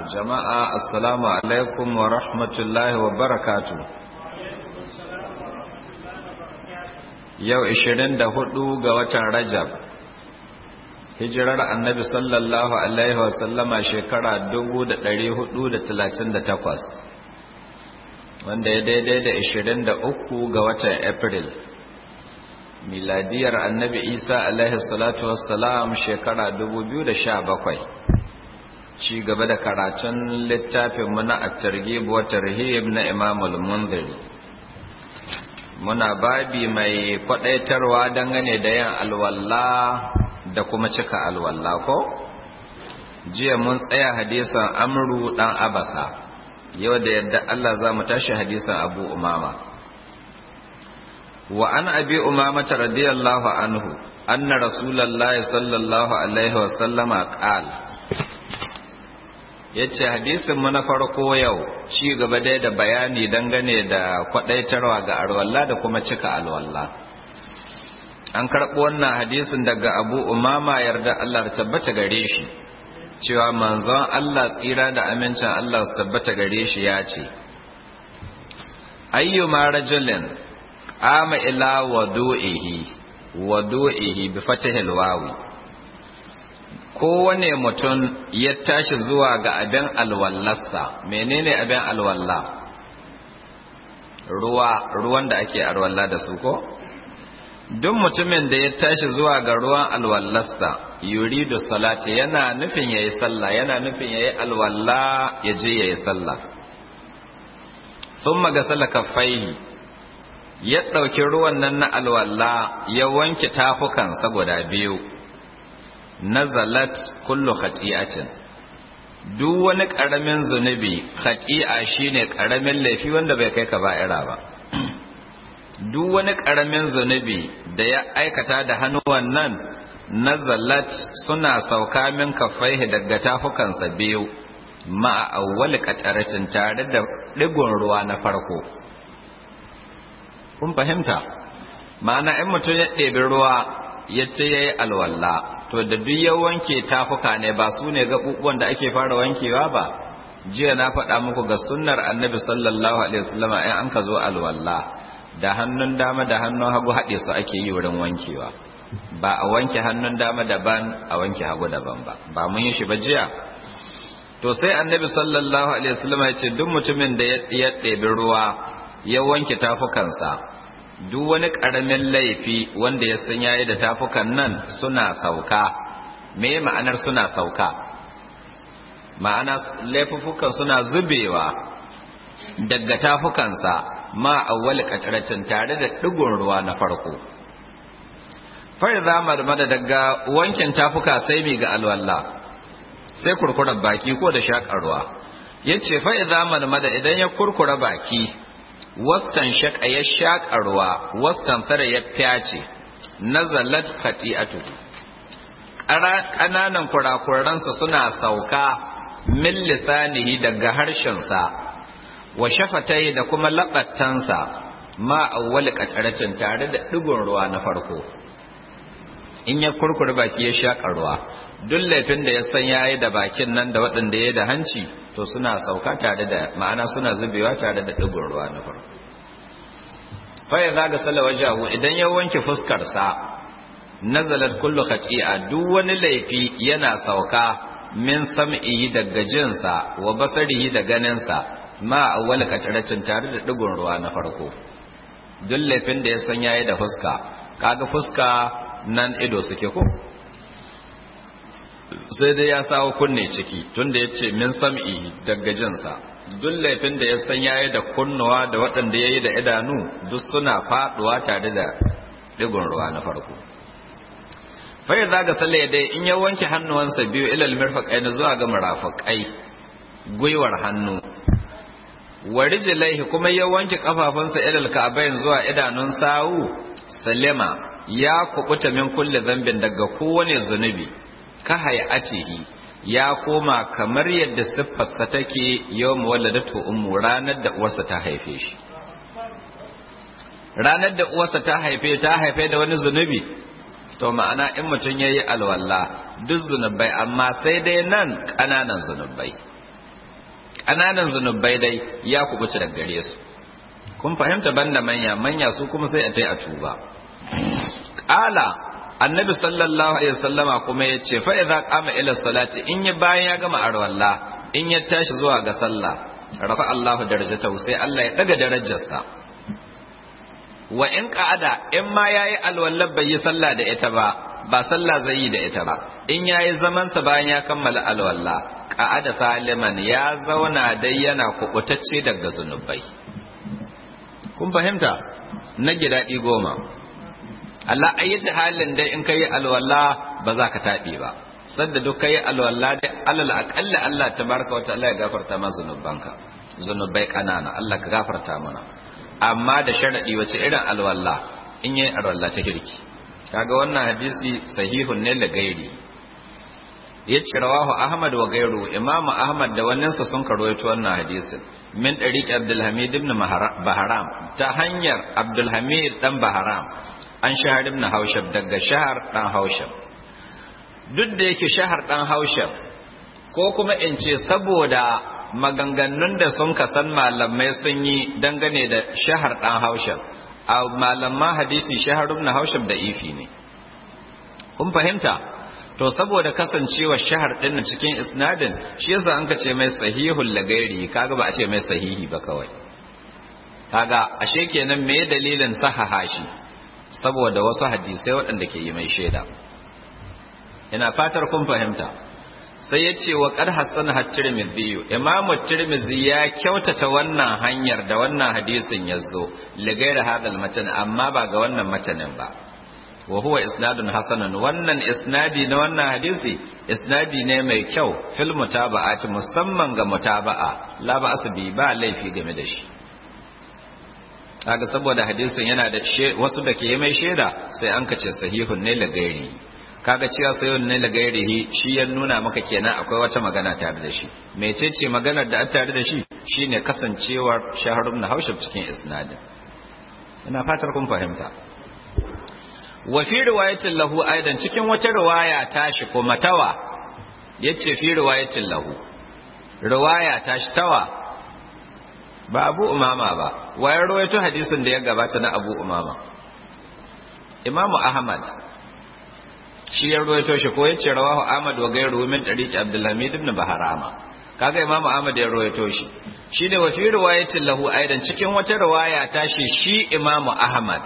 jama'a assalamu alaikum wa rahmatullahi wa barakatu yau 24 ga watan rajab hijirar annabi sallallahu alaihi wa sallama shekara 1438 wanda ya daidai da 23 ga watan april miladiyar annabi isa alaihi salatu wassalam shekara 2017 ci gaba da karatun littafin muna a targhib wa tarhib na Imam al-Mundhiri muna babi mai kwadaitarwa dangane da yin alwalla da kuma cika alwalla ko jiya mun tsaya hadisan Amru dan Abasa yau da yadda Allah za mu tashi hadisan Abu Umama wa an abi umama radiyallahu anhu anna rasulullahi sallallahu alaihi wa sallama qala ya ce hadisinmu na farko yau ci gaba dai da bayani dangane da kwadaitarwa ga alwallah da kuma cika alwallah an karɓi wannan hadisin daga abu umama yarda Allah ta tabbata gare shi cewa manzon Allah tsira da amincin Allah su tabbata gare shi ya ce ayyuma rajulin ama ila wadu'ihi wadu'ihi bi fatihil wawi kowane mutum ya tashi zuwa ga abin alwallarsa menene abin alwalla ruwa ruwan da ake alwalla da su ko duk mutumin da ya tashi zuwa ga ruwan alwallarsa yuridu salati yana nufin yayi sallah yana nufin yayi alwalla ya je yayi sallah thumma gasala kaffaihi ya ɗauki ruwan nan na alwalla ya wanke tafukan saboda biyu nazalat kullu khati'atin duk wani karamin zunubi khati'a shine karamin laifi wanda bai kai ka ba'ira ba duk wani karamin zunubi da ya aikata da hannuwan nan nazalat suna sauka min kafaihi daga tafukansa biyu ma'a awwal qataratin tare da digon ruwa na farko kun fahimta ma'ana in mutum ya ɗebi ruwa ya ce ya yi alwalla to da duk ya wanke tafuka ne ba su ne gaɓuɓuwan da ake fara wankewa ba jiya na faɗa muku ga sunnar annabi sallallahu alaihi wasallam in an ka zo alwalla da hannun dama da hannun hagu haɗe su ake yi wurin wankewa ba a wanke hannun dama daban a wanke hagu daban ba ba mun yi shi ba jiya to sai annabi sallallahu alaihi wasallam ya ce duk mutumin da ya ɗebi ruwa ya wanke tafukansa duk wani ƙaramin laifi wanda ya san yayi da tafukan nan suna sauka me ma'anar suna sauka ma'ana laifukan suna zubewa daga tafukansa ma awwal qatratin tare da digon ruwa na farko fa idza marmada daga wankin tafuka sai mi ga alwalla sai kurkurar baki ko da shakar ruwa yace fa idza marmada idan ya kurkura baki wastan shaka ya shaƙa ruwa wastan tsara ya fyace nazalat khati'atu ƙananan kurakuransa suna sauka min lisanihi daga harshensa wa shafatai da kuma laɓattansa ma awwal qataracin tare da ɗigon ruwa na farko in ya kurkure baki ya shaƙa ruwa duk laifin da ya san yayi da bakin nan da waɗanda ya da hanci to suna sauka tare da ma'ana suna zubewa tare da ɗigon ruwa na farko faya za ga sala wajahu idan ya wanke fuskarsa nazalat kullu khati'a duk wani laifi yana sauka min sam'ihi daga jinsa wa basarihi da ganinsa ma awwal qataracin tare da ɗigon ruwa na farko duk laifin da ya san yayi da fuska kaga fuska nan ido suke ko sai dai ya sawo kunne ciki tunda ya ce min sam'i daga jinsa duk laifin da ya san yayi da kunnuwa da waɗanda ya yi da idanu duk suna faɗuwa tare da ɗigon ruwa na farko fai za ga sale dai in ya wanke hannuwansa biyu ilal mirfaƙai na zuwa ga murafaƙai gwiwar hannu wa rijlaihi kuma ya wanke kafafunsa ilal ka'bayn zuwa idanun sawu salima ya kubuta min kulli zambin daga kowane zunubi ka hayatihi ya koma kamar yadda siffarsa take yau muwalladatu ummu ranar da uwarsa ta haife shi ranar da uwarsa ta haife ta haife da wani zunubi to ma'ana in mutum ya yi alwala duk zunubai amma sai dai nan ƙananan zunubai ƙananan zunubai dai ya kubuta daga gare su kun fahimta banda manya manya su kuma sai a tai a tuba qala annabi sallallahu alaihi wasallama kuma yace fa idza qama ila salati in ya bayan ya gama arwalla in ya tashi zuwa ga sallah rafa Allahu darajatahu sai Allah ya daga darajarsa wa in qa'ada in ma yayi alwallar bai yi sallah da ita ba ba sallah zai yi da ita ba in yayi zaman sa bayan ya kammala alwalla qa'ada saliman ya zauna dai yana kubutacce daga zunubai kun fahimta na gidadi goma Allah ayyata halin dai in kai alwalla ba za ka taɓe ba sadda duk kai alwalla dai alal aqalla Allah tabaraka wa ta'ala ya gafarta ma zunubanka zunubai kanana Allah ka gafarta mana amma da sharadi wace irin alwalla in yi alwalla ta kirki kaga wannan hadisi sahihun ne da gairi yace rawahu ahmad wa gairu imam ahmad da wannan sa sun karwaito wannan hadisin min dariq abdul hamid ibn baharam ta hanyar abdul hamid dan baharam an shahar ibn haushab daga shahar dan haushab duk da yake shahar dan haushab ko kuma in ce saboda maganganun da sun kasan malamai sun yi dangane da shahar dan haushab a malaman hadisi shahar ibn haushab da ifi ne kun fahimta to saboda kasancewa shahar din cikin isnadin shi yasa an ka ce mai sahihul lagairi kaga ba a ce mai sahihi ba kawai kaga ashe kenan me dalilin sahaha shi saboda wasu hadisai waɗanda ke yi mai shaida ina fatar kun fahimta sai ya ce wa ƙar hassan tirmidhi imamu tirmidhi ya kyautata wannan hanyar da wannan hadisin ya zo ligaira hadal matan amma ba ga wannan matanin ba wa huwa isnadun hasanun wannan isnadi na wannan hadisi isnadi ne mai kyau fil mutaba'ati musamman ga mutaba'a la ba bi ba laifi game da shi kaga saboda hadisin yana da wasu da ke mai shaida sai an kace sahihun ne lagairi kaga cewa sahihun ne lagairihi shi ya nuna maka kenan akwai wata magana tare da shi mecece maganar da an tare da shi shine kasancewar shaharun na haushab cikin isnadin ina fatar kun fahimta wa fi riwayatin lahu aidan cikin wata riwaya tashi ko matawa yace fi riwayatin lahu riwaya tashi tawa ba abu umama ba wayar rawaito hadisin da ya gabata na abu umama imamu ahmad shi ya rawaito shi ko yace rawahu ahmad wa gairu min tariqi abdulhamid ibn baharama kaga imamu ahmad ya rawaito shi shi da wa fi riwayatin lahu aidan cikin wata riwaya ta shi shi imamu ahmad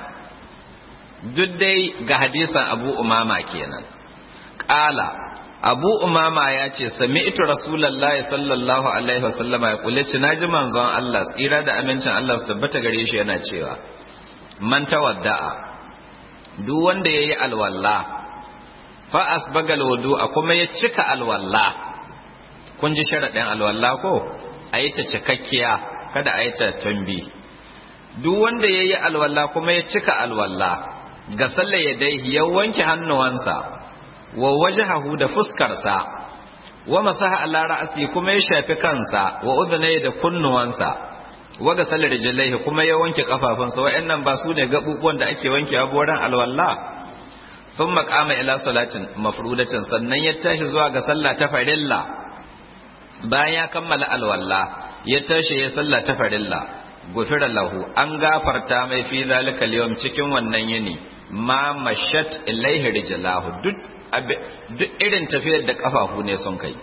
duk dai ga hadisan abu umama kenan qala abu umama ya ce sami'tu rasulullahi sallallahu alaihi wasallama ya kule ci naji manzon Allah tsira da amincin Allah su tabbata gare shi yana cewa man tawadda'a duk wanda yayi alwalla fa asbagal wudu'a kuma ya cika alwalla kun ji sharadin alwalla ko ayi ta cikakkiya kada ayi ta tambi duk wanda yayi alwalla kuma ya cika alwalla ga sallar yadaihi ya wanke hannuwansa wa wajhahu da fuskarsa wa masaha ala ra'si kuma ya shafi kansa wa udhnayhi da kunnuwansa wa ga sallar rijlaihi kuma ya wanke kafafunsa wa'annan ba su ne gabubuwan da ake wanke a boran alwalla thumma qama ila salatin mafrudatin sannan ya tashi zuwa ga sallah ta farilla bayan ya kammala alwalla ya tashi ya sallah ta farilla gufira lahu an gafarta mai fi zalika al cikin wannan yini ma mashat ilaihi rijlahu duk duk irin tafiyar da kafafu ne sun kai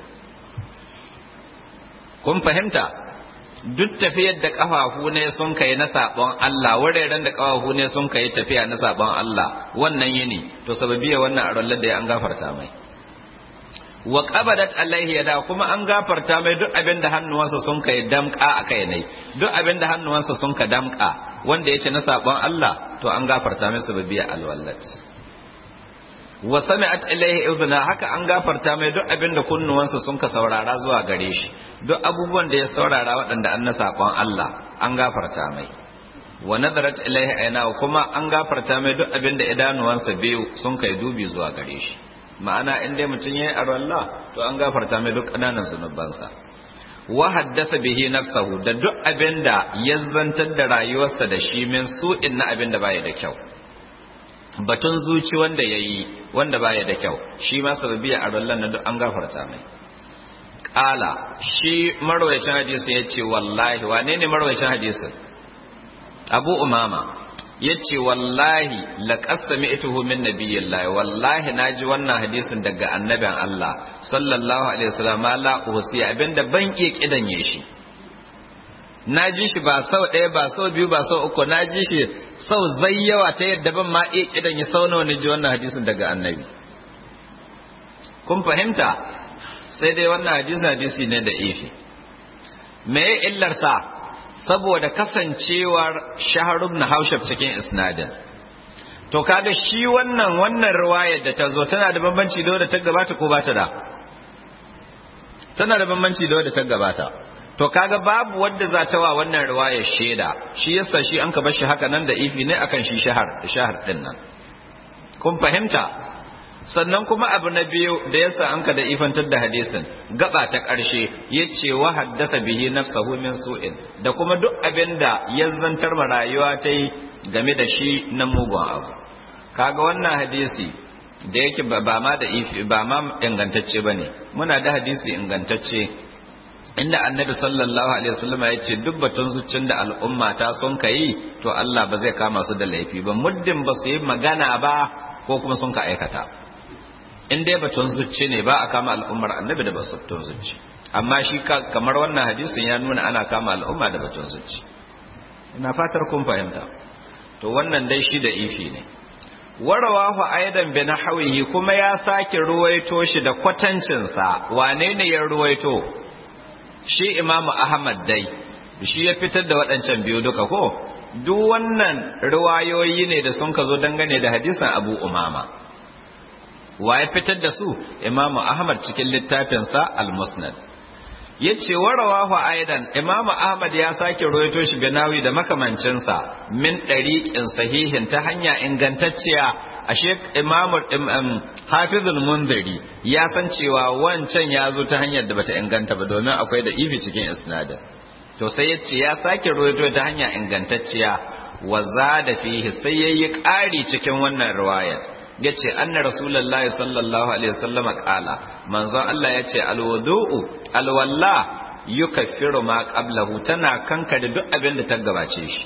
kun fahimta duk tafiyar da kafafu ne sun kai na sabon Allah wuraren da kafafu ne sun kai tafiya na sabon Allah wannan yini to sababiya wannan arallar da ya an gafarta mai wa qabadat alaihi yada kuma an gafarta mai duk abin da hannuwansa sun kai damka a kai ne duk abin da hannuwansa sun ka damka wanda yake na sabon Allah to an gafarta mai sababiya alwallat wa sami'at ilayhi udhna haka an gafarta mai duk abin da kunnuwansa sun ka saurara zuwa gare shi duk abubuwan da ya saurara waɗanda an na saƙon Allah an gafarta mai wa nadarat ilayhi ayna kuma an gafarta mai duk abin da idanuwansa biyu sun kai dubi zuwa gare shi ma'ana in dai mutum yayi arwalla to an gafarta mai duk ƙananan zunubansa wa haddatha bihi nafsahu da duk abin da ya zantar da rayuwarsa da shi min su'in na abin da baya da kyau batun zuci wanda ya yi wanda baya da kyau shi ma sababiya a rallan na duk an gafarta mai qala shi marwayacin hadisin yace wallahi wane ne marwayacin hadisin abu umama yace wallahi laqad sami'tuhu min nabiyillahi wallahi naji wannan hadisin daga annabin Allah sallallahu alaihi wasallam la usi abinda ban iya kidanye shi naji shi ba sau ɗaya ba sau biyu ba sau uku naji shi sau zayyawa ta yadda ban ma iya kidanye sau nawa ji wannan hadisin daga annabi kun fahimta sai dai wannan hadisi hadisi ne da ifi me illar sa saboda kasancewar shaharub na haushab cikin isnadin to kaga shi wannan wannan riwayar da ta zo tana da bambanci da wadda ta gabata ko ba ta da tana da bambanci da wadda ta gabata to kaga babu wadda za ta wa wannan riwayar shaida shi yasa shi an ka bar shi haka nan da ifi ne akan shi shahar shahar din nan kun fahimta sannan kuma abu na biyu da yasa an ka da ifantar da hadisin gaba ta ƙarshe ya ce wa haddasa bihi nafsahu min su'in da kuma duk abin da ya zantar ma rayuwa ta yi game da shi na mugun abu kaga wannan hadisi da yake ba ma da ifi ba ma ingantacce bane muna da hadisi ingantacce inda annabi sallallahu alaihi wasallam ya ce duk batun zuccin da al'umma ta sun kai to Allah ba zai kama su da laifi ba muddin ba su yi magana ba ko kuma sun ka aikata in dai batun zucci ne ba a kama al'ummar annabi da batun zucci amma shi kamar wannan hadisin ya nuna ana kama al'umma da batun zucci ina fatar kun fahimta to wannan dai shi da ifi ne warawahu aidan bi nahwihi kuma ya sake ruwaito shi da kwatancin sa wane ne ya ruwaito shi imamu ahmad dai shi ya fitar da waɗancan biyu duka ko duk wannan ruwayoyi ne da sun ka zo dangane da hadisin abu umama wa ya fitar da su imamu ahmad cikin littafinsa al-musnad ya ce warawahu aidan imamu ahmad ya sake roito shi binawi da makamancinsa min ɗariƙin sahihin ta hanya ingantacciya ashe imamu hafizul munziri ya san cewa wancan ya zo ta hanyar da bata inganta ba domin akwai da ifi cikin isnadin to sai ya ce ya sake roito ta hanya ingantacciya wa da fihi sai yayi ƙari cikin wannan riwayat yace anna rasulullahi sallallahu alaihi wasallam qala manzon Allah yace alwudu'u alwalla yukaffiru ma qablahu tana kankare duk abin da ta gabace shi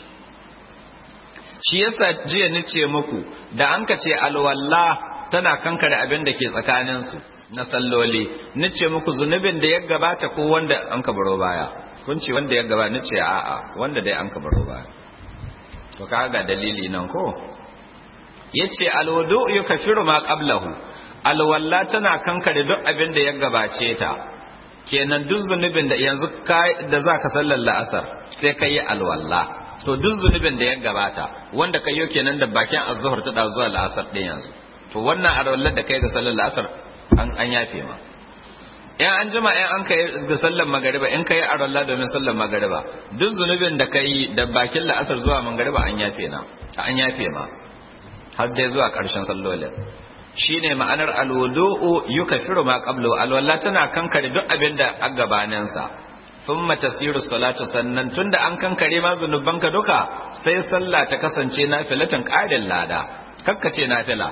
shi yasa jiya nace muku da an ka ce alwalla tana kankare abin da ke tsakanin su na salloli nace muku zunubin da ya gabata ko wanda an ka baro baya kun ce wanda ya gabata nace a'a wanda dai an ka baro baya to kaga dalili nan ko yace alwudu yukaffiru ma qablahu alwalla tana kankare duk abin da ya gabace ta kenan duk zunubin da yanzu da zaka sallar la'asar sai kai alwalla to duk zunubin da ya gabata wanda kai yo kenan da bakin azhar ta da zuwa la'asar din yanzu to wannan alwallar da kai ga sallar la'asar an an yafe ma in an jima in an kai ga sallar magariba in kai alwalla domin sallar magariba duk zunubin da kai da bakin la'asar zuwa magariba an yafe na an yafe ma har dai zuwa ƙarshen sallolin shine ma'anar alwudu'u yukaffiru ma qablu alwala tana kankare duk abin da a gabanin sa thumma tasiru salatu sannan tunda an kankare ma zunubanka duka sai sallah ta kasance nafilatan ƙarin lada kakkace nafila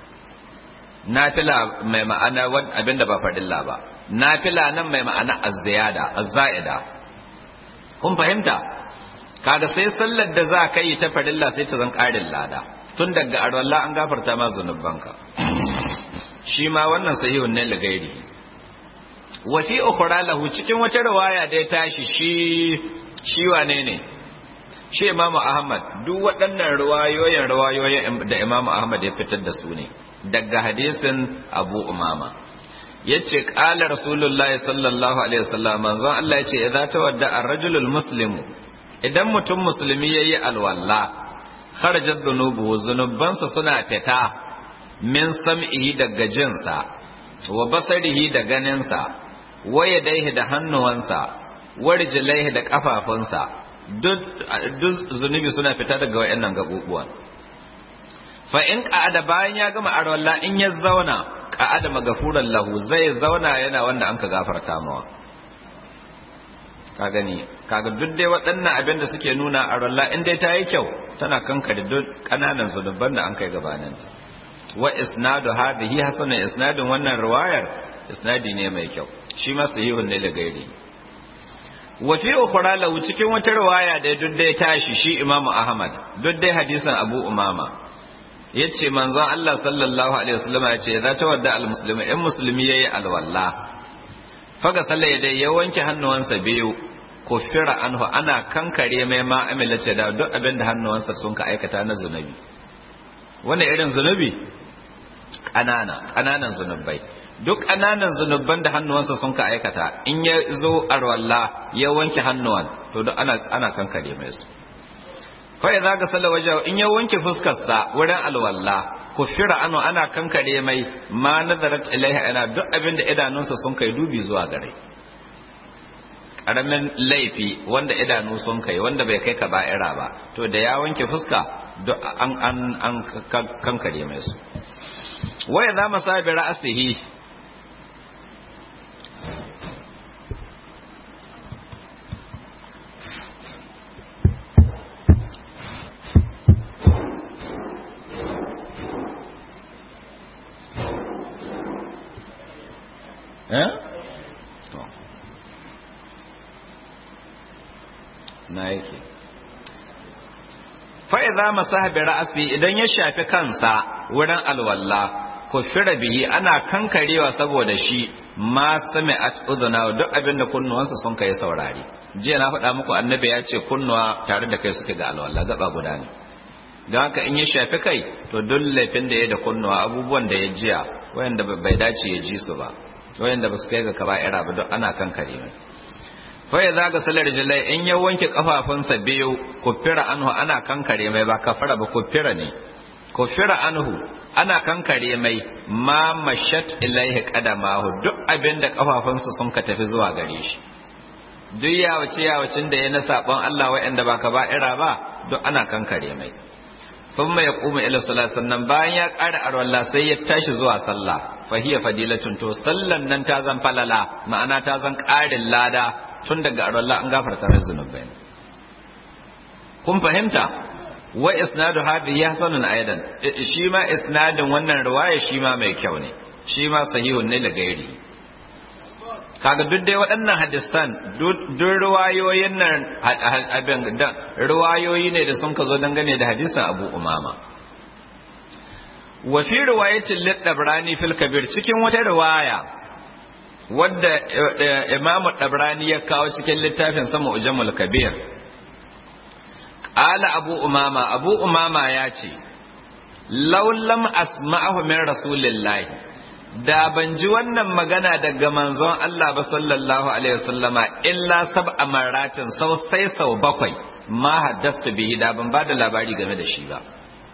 nafila mai ma'ana abin da ba fadilla ba nafila nan mai ma'ana az-ziyada az-za'ida kun fahimta kaga sai sallar da za ka yi ta fadilla sai ta zan ƙarin lada tun daga arwalla an gafarta ma zunubanka shi ma wannan sahihun ne lagairi wa fi ukhra lahu cikin wata riwaya da ya tashi shi shi wane ne shi Imam Ahmad duk waɗannan riwayoyin riwayoyin da Imam Ahmad ya fitar da su ne daga hadisin Abu Umama yace qala rasulullahi sallallahu alaihi wasallam manzon Allah yace idza tawadda ar-rajulul muslimu idan mutum musulmi yayi alwalla kharajat dhunubuhu zunubansa suna fita min sam'ihi daga jinsa wa basarihi da ganinsa wa yadaihi da hannuwansa wa rijlaihi da kafafunsa duk zunubi suna fita daga wayannan gabubuwan fa in qa'ada bayan ya gama arwalla in ya zauna qa'ada magafuran lahu zai zauna yana wanda anka gafarta mawa ka gani kaga duk dai waɗannan abin da suke nuna a ralla in dai ta yi kyau tana kankare duk ƙananan zunuban da an kai gabaninta wa isnadu hadhihi hasanan isnadin wannan riwayar isnadi ne mai kyau shi ma sahihun ne da gairi wa fi ukhra lahu cikin wata riwaya da duk dai tashi shi Imam Ahmad duk dai hadisin Abu Umama yace manzon Allah sallallahu alaihi wasallam yace za ta wadda almuslimi in musulmi yayi alwalla faga sallai dai ya wanke hannuwansa biyu kufira anhu ana kankare mai ma amila ce da duk abin da hannuwansa sun ka aikata na zunubi wannan irin zunubi ƙanana ƙananan zunubai duk ƙananan zunuban da hannuwansa sun ka aikata in ya zo arwalla ya wanke hannuwan to duk ana ana kankare mai su fa idza ga salla waje in ya wanke fuskarsa wurin alwalla kufira anu ana kankare mai ma nazarat ilaiha ana duk abin da idanunsa sun kai dubi zuwa gare karamin laifi wanda idanu sun kai wanda bai kai ka ba'ira ba to da ya wanke fuska duk an an an kankare mai su waya za mu sabi ra'asihi eh na yake fa'iza masaha bi ra'asi idan ya shafi kansa wurin alwalla kufira bihi ana kankarewa saboda shi ma sami at uduna duk abin da kunnuwansa sun kai saurari jiya na faɗa muku annabi ya ce kunnuwa tare da kai suke ga alwala gaba guda ne don haka in ya shafi kai to duk laifin da ya da kunnuwa abubuwan da ya jiya wayanda bai dace ya ji su ba wayanda ba su kai ga kaba'ira ba duk ana kankare mai fa ya zaga salar jalai in ya wanke kafafunsa biyu kufira anhu ana kankare mai ba kafara ba kufira ne kufira anhu ana kankare mai ma mashat ilaihi qadamahu duk abinda kafafunsa sun ka tafi zuwa gare shi duk yawace yawacin da ya na sabon Allah wa'anda ba ka ba'ira ba duk ana kankare mai sun mai kuma ila salat sannan bayan ya ƙara arwallah sai ya tashi zuwa sallah fahiya fadilatun to sallan nan ta zan falala ma'ana ta zan ƙarin lada tun daga arwallah an gafarta mai zunubai kun fahimta wa isnadu hadhihi hasanun aidan shi ma isnadin wannan riwaya shi ma mai kyau ne shi ma sahihun ne da gairi kaga duk dai waɗannan hadisan duk riwayoyin nan abin da riwayoyi ne da sun ka zo dangane da hadisan Abu Umama wa fi riwayatin lid-Dabrani fil Kabir cikin wata riwaya wadda Imam Dabrani ya kawo cikin littafin sama Ujamul Kabir qala Abu Umama Abu Umama ya ce law lam asma'ahu min rasulillahi da ban ji wannan magana daga manzon Allah ba sallallahu alaihi wasallama illa sab'a maratin sau sai sau bakwai ma haddastu bihi da ban bada labari game da shi ba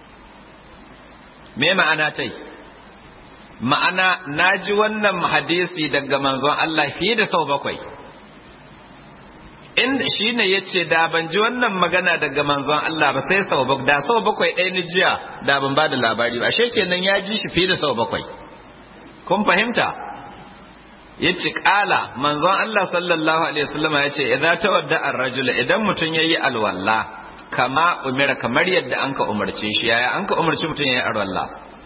me ma'ana tai ma'ana na ji wannan hadisi daga manzon Allah fiye da sau bakwai inda shi ne ya ce da ban ji wannan magana daga manzon Allah ba sai sau bakwai da sau bakwai ɗaya ni jiya da ban bada labari ba ashe kenan ya ji shi fiye da sau bakwai kun fahimta ya ce ƙala manzon Allah sallallahu alaihi wasallama ya ce idan ta wadda an rajula idan mutum ya yi alwalla kama umira kamar yadda an ka umarce shi yaya an ka umarci mutum ya yi alwalla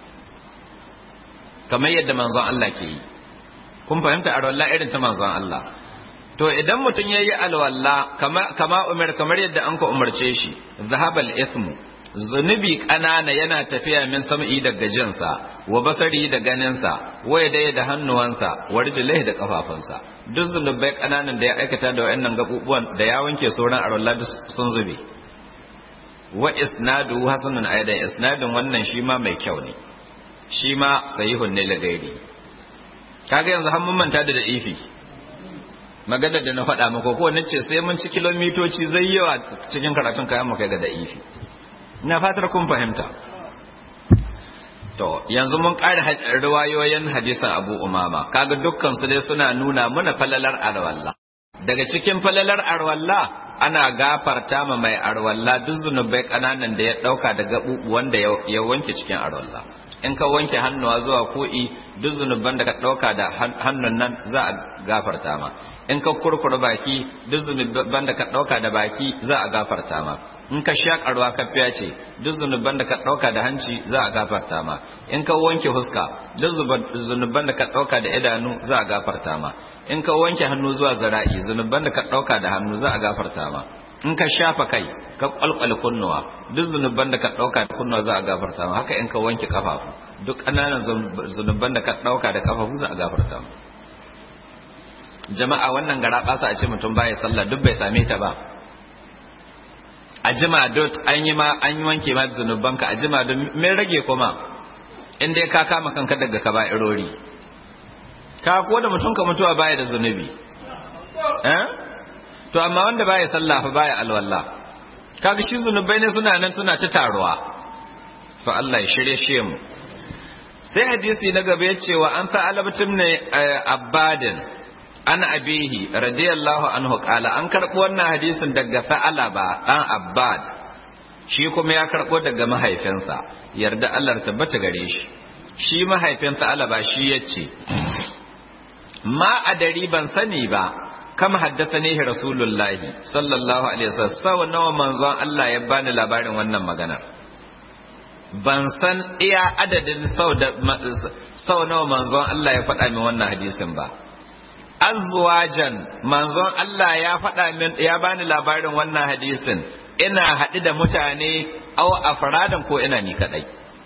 kamar yadda manzon Allah ke yi kun fahimta alwalla irin ta manzon Allah to idan mutum ya yi alwalla kama umira kamar yadda an ka umarce shi zahabal ismu zunubi ƙanana yana tafiya min sam'i daga jinsa wa basari da ganinsa wa yadaya da hannuwansa wa rijlaihi da kafafunsa duk zunubai ƙananan da ya aikata da wayannan gabubuwan da ya wanke sauran arwalla sun zube wa isnadu hasanun aidan isnadin wannan shi ma mai kyau ne shi ma sahihun ne lagairi kaga yanzu har mun manta da da'ifi maganar da na faɗa maka ko nace sai mun ci kilomitoci zai yawa cikin karatun kayan mu kai ga da'ifi ina fatar kun fahimta to yanzu mun ƙara riwayoyin hadisan Abu Umama kaga dukkan su dai suna nuna mana falalar arwalla daga cikin falalar arwalla ana gafarta ma mai arwalla duk zunubai kananan da ya dauka daga wanda ya wanke cikin arwalla in ka wanke hannuwa zuwa ko'i duk zunuban da ka dauka da hannun nan za a gafarta ma in ka kurkura baki duk zunuban da ka dauka da baki za a gafarta ma in ka shakarwa ka ce duk zunuban da ka ɗauka da hanci za a gafarta ma in ka wanke huska duk zunuban da ka ɗauka da idanu za a gafarta ma in ka wanke hannu zuwa zara'i zunuban da ka ɗauka da hannu za a gafarta ma in ka shafa kai ka kwalkwale kunnuwa duk zunuban da ka ɗauka da kunnuwa za a gafarta ma haka in ka wanke kafafu duk ƙananan zunuban da ka ɗauka da kafafu za a gafarta ma jama'a wannan gara ɓasa a ce mutum baya sallah duk bai same ta ba a jima dot an yi ma an yi wanke ma zunubanka a jima don me rage kuma in dai ka kama kanka daga ka irori ka ko da mutum ka mutuwa baya da zunubi eh to amma wanda baya sallah fa baya alwala kaga shi zunubai ne suna nan suna ta taruwa fa Allah ya shirye shi mu sai hadisi na gaba ya ce wa an sa alabatin ne abbadin an abihi radiyallahu anhu kala an karɓo wannan hadisin daga sa'alaba ɗan abbad shi kuma ya karɓo daga mahaifinsa yarda Allah tabbata gare shi shi mahaifin sa'alaba shi ya ce ma a dari ban sani ba kama haddasa ne rasulullahi sallallahu alaihi wasallam sau nawa manzon Allah ya bani labarin wannan maganar ban san iya adadin sau nawa manzon Allah ya faɗa min wannan hadisin ba azwajan manzon Allah ya faɗa min ya bani labarin wannan hadisin ina haɗu da mutane au afradan ko ina ni kadai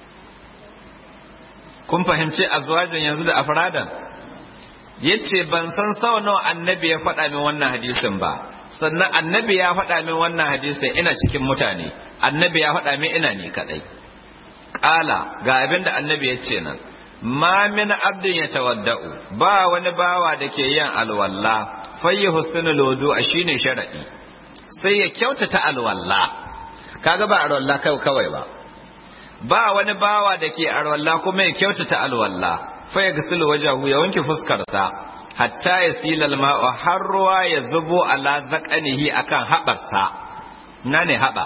kun fahimci azwajan yanzu da afradan yace ban san sau nawa annabi ya faɗa min wannan hadisin ba sannan annabi ya faɗa min wannan hadisin ina cikin mutane annabi ya faɗa min ina ni kadai ƙala ga abin da annabi ya ce nan ma min abdin ya tawadda'u ba wani bawa da ke yin alwalla fayyi husnul wudu a shine sharadi sai ya kyautata alwalla kaga ba alwalla kai kawai ba ba wani bawa da ke alwalla kuma ya kyautata alwalla fa ya gasilu wajahu ya wanke fuskarsa hatta ya silal ma'u har ruwa ya zubo ala zakanihi akan haɓarsa na ne haɓa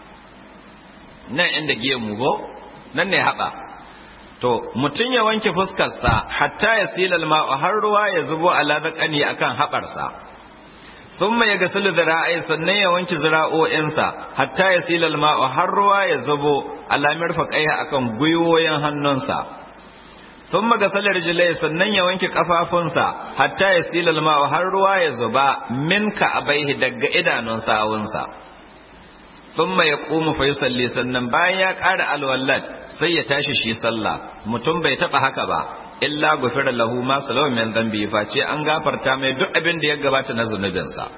nan inda gemu go nan ne haɓa to mutum ya wanke fuskarsa hatta ya silal ma'u har ruwa ya zubo ala zakani akan haɓarsa thumma ya gasilu zira'ai sannan ya wanke zira'o'insa hatta ya silal ma'u har ruwa ya zubo ala mirfaqaiha akan gwiwoyin hannunsa thumma gasala rijlai sannan ya wanke kafafunsa hatta ya silal ma'u har ruwa ya zuba minka abaihi daga idanun sawunsa thumma yaqumu fa yusalli sannan bayan ya ƙara alwallat sai ya tashi shi sallah mutum bai taba haka ba illa gufira lahu ma salawa min dhanbi face an gafarta mai duk abin da ya gabata na zunubinsa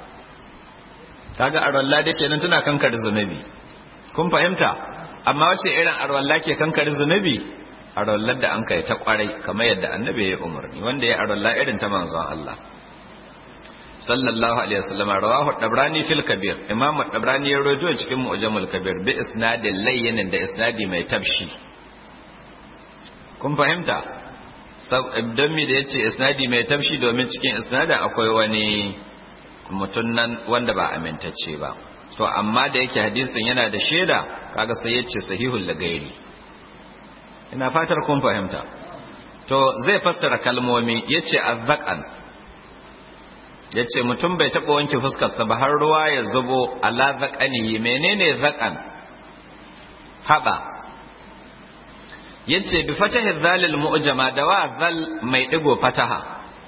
kaga arwalla da kenan tana kankar zunubi kun fahimta amma wace irin arwalla ke kankar zunubi arwallar da an kai ta kwarai kamar yadda annabi ya umarni wanda ya arwalla irin ta manzon Allah sallallahu alaihi wasallam rawahu dabrani fil kabir imam dabrani ya rawaito cikin mu'jamul kabir bi isnadin layyin da isnadi mai tabshi kun fahimta don mi da yace isnadi mai tabshi domin cikin isnadin akwai wani mutum nan wanda ba amintacce ba to amma da yake hadisin yana da shaida kaga sai yace sahihul lagairi ina fatar kun fahimta to zai fassara kalmomi yace azzaqan ya ce mutum bai taɓa wanke fuskarsa ba har ruwa ya zubo ala zaƙanihi menene zaƙan haɓa ya ce bi fatahi zalil mu'jama da wa zal mai ɗigo fataha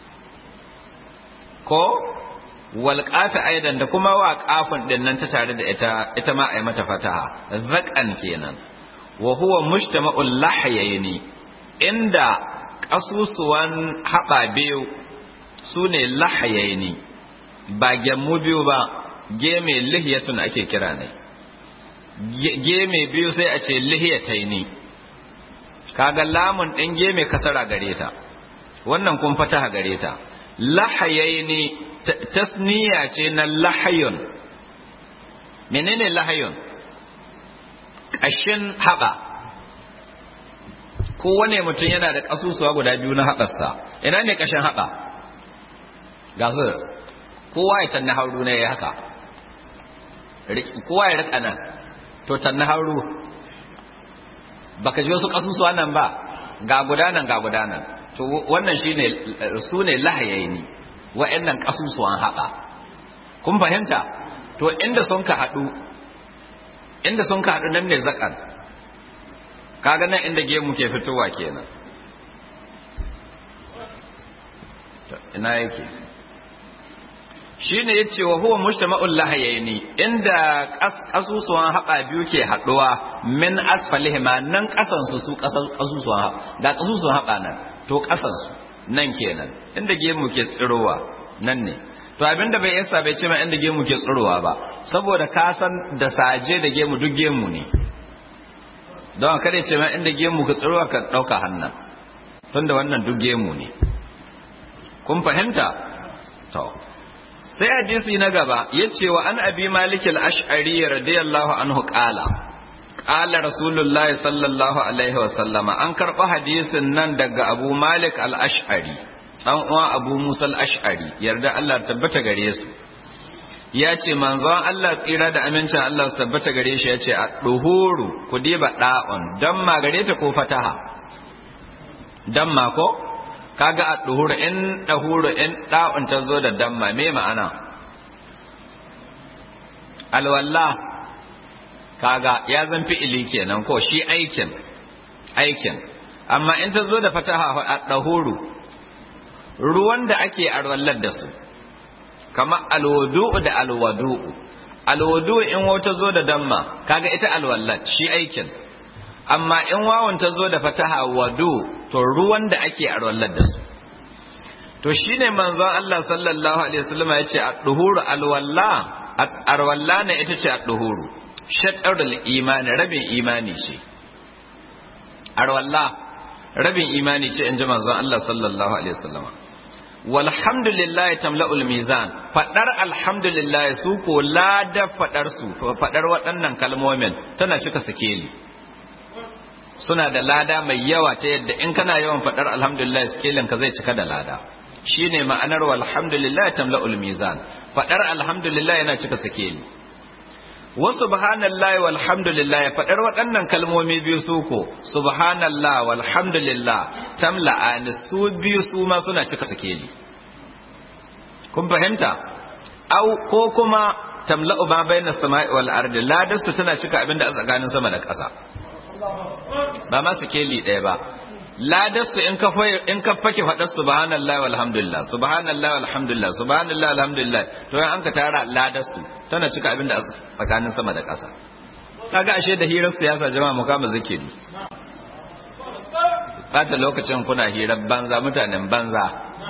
ko wal aidan da kuma wa ƙafin ɗin nan ta tare da ita ita ma a yi mata fataha zaƙan kenan wa huwa mujtama'ul lahayaini inda ƙasusuwan haɓa biyu su ne lahayaini ba gemmu biyu ba geme lihiyatun ake kira ne geme biyu sai a ce lihiyataini kaga lamun ɗin geme kasara gare ta wannan kun fataha gare ta lahayaini tasniya ce na lahayun menene lahayun ƙashin haɓa kowane mutum yana da ƙasusuwa guda biyu na haɓarsa ina ne ƙashin haɓa ga su kowa ya tanna hauru ne ya haka kowa ya rika nan to tanna hauru baka ji wasu kasusuwa nan ba ga gudanan ga gudanan to wannan shine su ne lahayaini wa'annan kasusuwan haɓa kun fahimta to inda sun ka haɗu inda sun ka haɗu nan ne zakan kaga nan inda gemu ke fitowa kenan ina yake shine yace wa huwa mujtama'ul lahayaini inda kasusuwan haɓa biyu ke haɗuwa min asfalihima nan ƙasan su su kasusuwan da kasusuwan haɓa nan to ƙasan su nan kenan inda gemu ke tsirowa nan ne to abinda bai yasa bai ce ma inda gemu ke tsirowa ba saboda ka san da saje da gemu duk gemu ne don kada ce ma inda gemu ka tsirowa ka ɗauka hannan tunda wannan duk gemu ne kun fahimta to sai hadisi na gaba yace wa an abi malik al-ash'ari radiyallahu anhu qala qala rasulullahi sallallahu alaihi wa sallama an karba hadisin nan daga abu malik al-ash'ari dan uwa abu musa al-ash'ari yarda Allah tabbata gare su ya ce manzon Allah tsira da amincin Allah su tabbata gare shi ya ce a duhuru ku diba da'un dan ma gare ta ko fataha dan ma ko kaga a duhuru in dahuru in da'un ta zo da damma me ma'ana alwalla kaga ya zan fi'ili kenan ko shi aikin aikin amma in ta zo da fataha a dahuru ruwan da ake arwallar da su kama alwudu'u da alwadu'u alwudu'u in wata zo da damma kaga ita alwallat shi aikin amma in wawan ta zo da fataha wadu to ruwan da ake arwallar da su to shine manzon Allah sallallahu alaihi wasallam ya ce ad-duhuru alwalla arwalla ne ita ce ad-duhuru shatrul imani rabin imani ce arwalla rabin imani ce in ji manzon Allah sallallahu alaihi wasallam walhamdulillah tamla'ul mizan fadar alhamdulillah su ko lada fadar su fadar waɗannan kalmomin tana cika sikeli suna da lada mai yawa ta yadda in kana yawan fadar alhamdulillah sikelin ka zai cika da lada shine ma'anar walhamdulillah tamla'ul mizan fadar alhamdulillah yana cika sikeli wa subhanallahi walhamdulillah fadar waɗannan kalmomi biyu su ko subhanallah walhamdulillah tamla'ani su biyu su ma suna cika sikeli kun fahimta au ko kuma tamla'u ma bayna sama'i wal ardi ladastu tana cika abinda a tsakanin sama da ƙasa ba ma sikeli ɗaya ba ladastu in ka in ka fake faɗar subhanallah walhamdulillah subhanallah walhamdulillah subhanallah walhamdulillah to in an ka tara ladastu tana cika abinda a tsakanin sama da ƙasa kaga ashe da hirar siyasa jama'a mu kama zikiri bata lokacin kuna hirar banza mutanen banza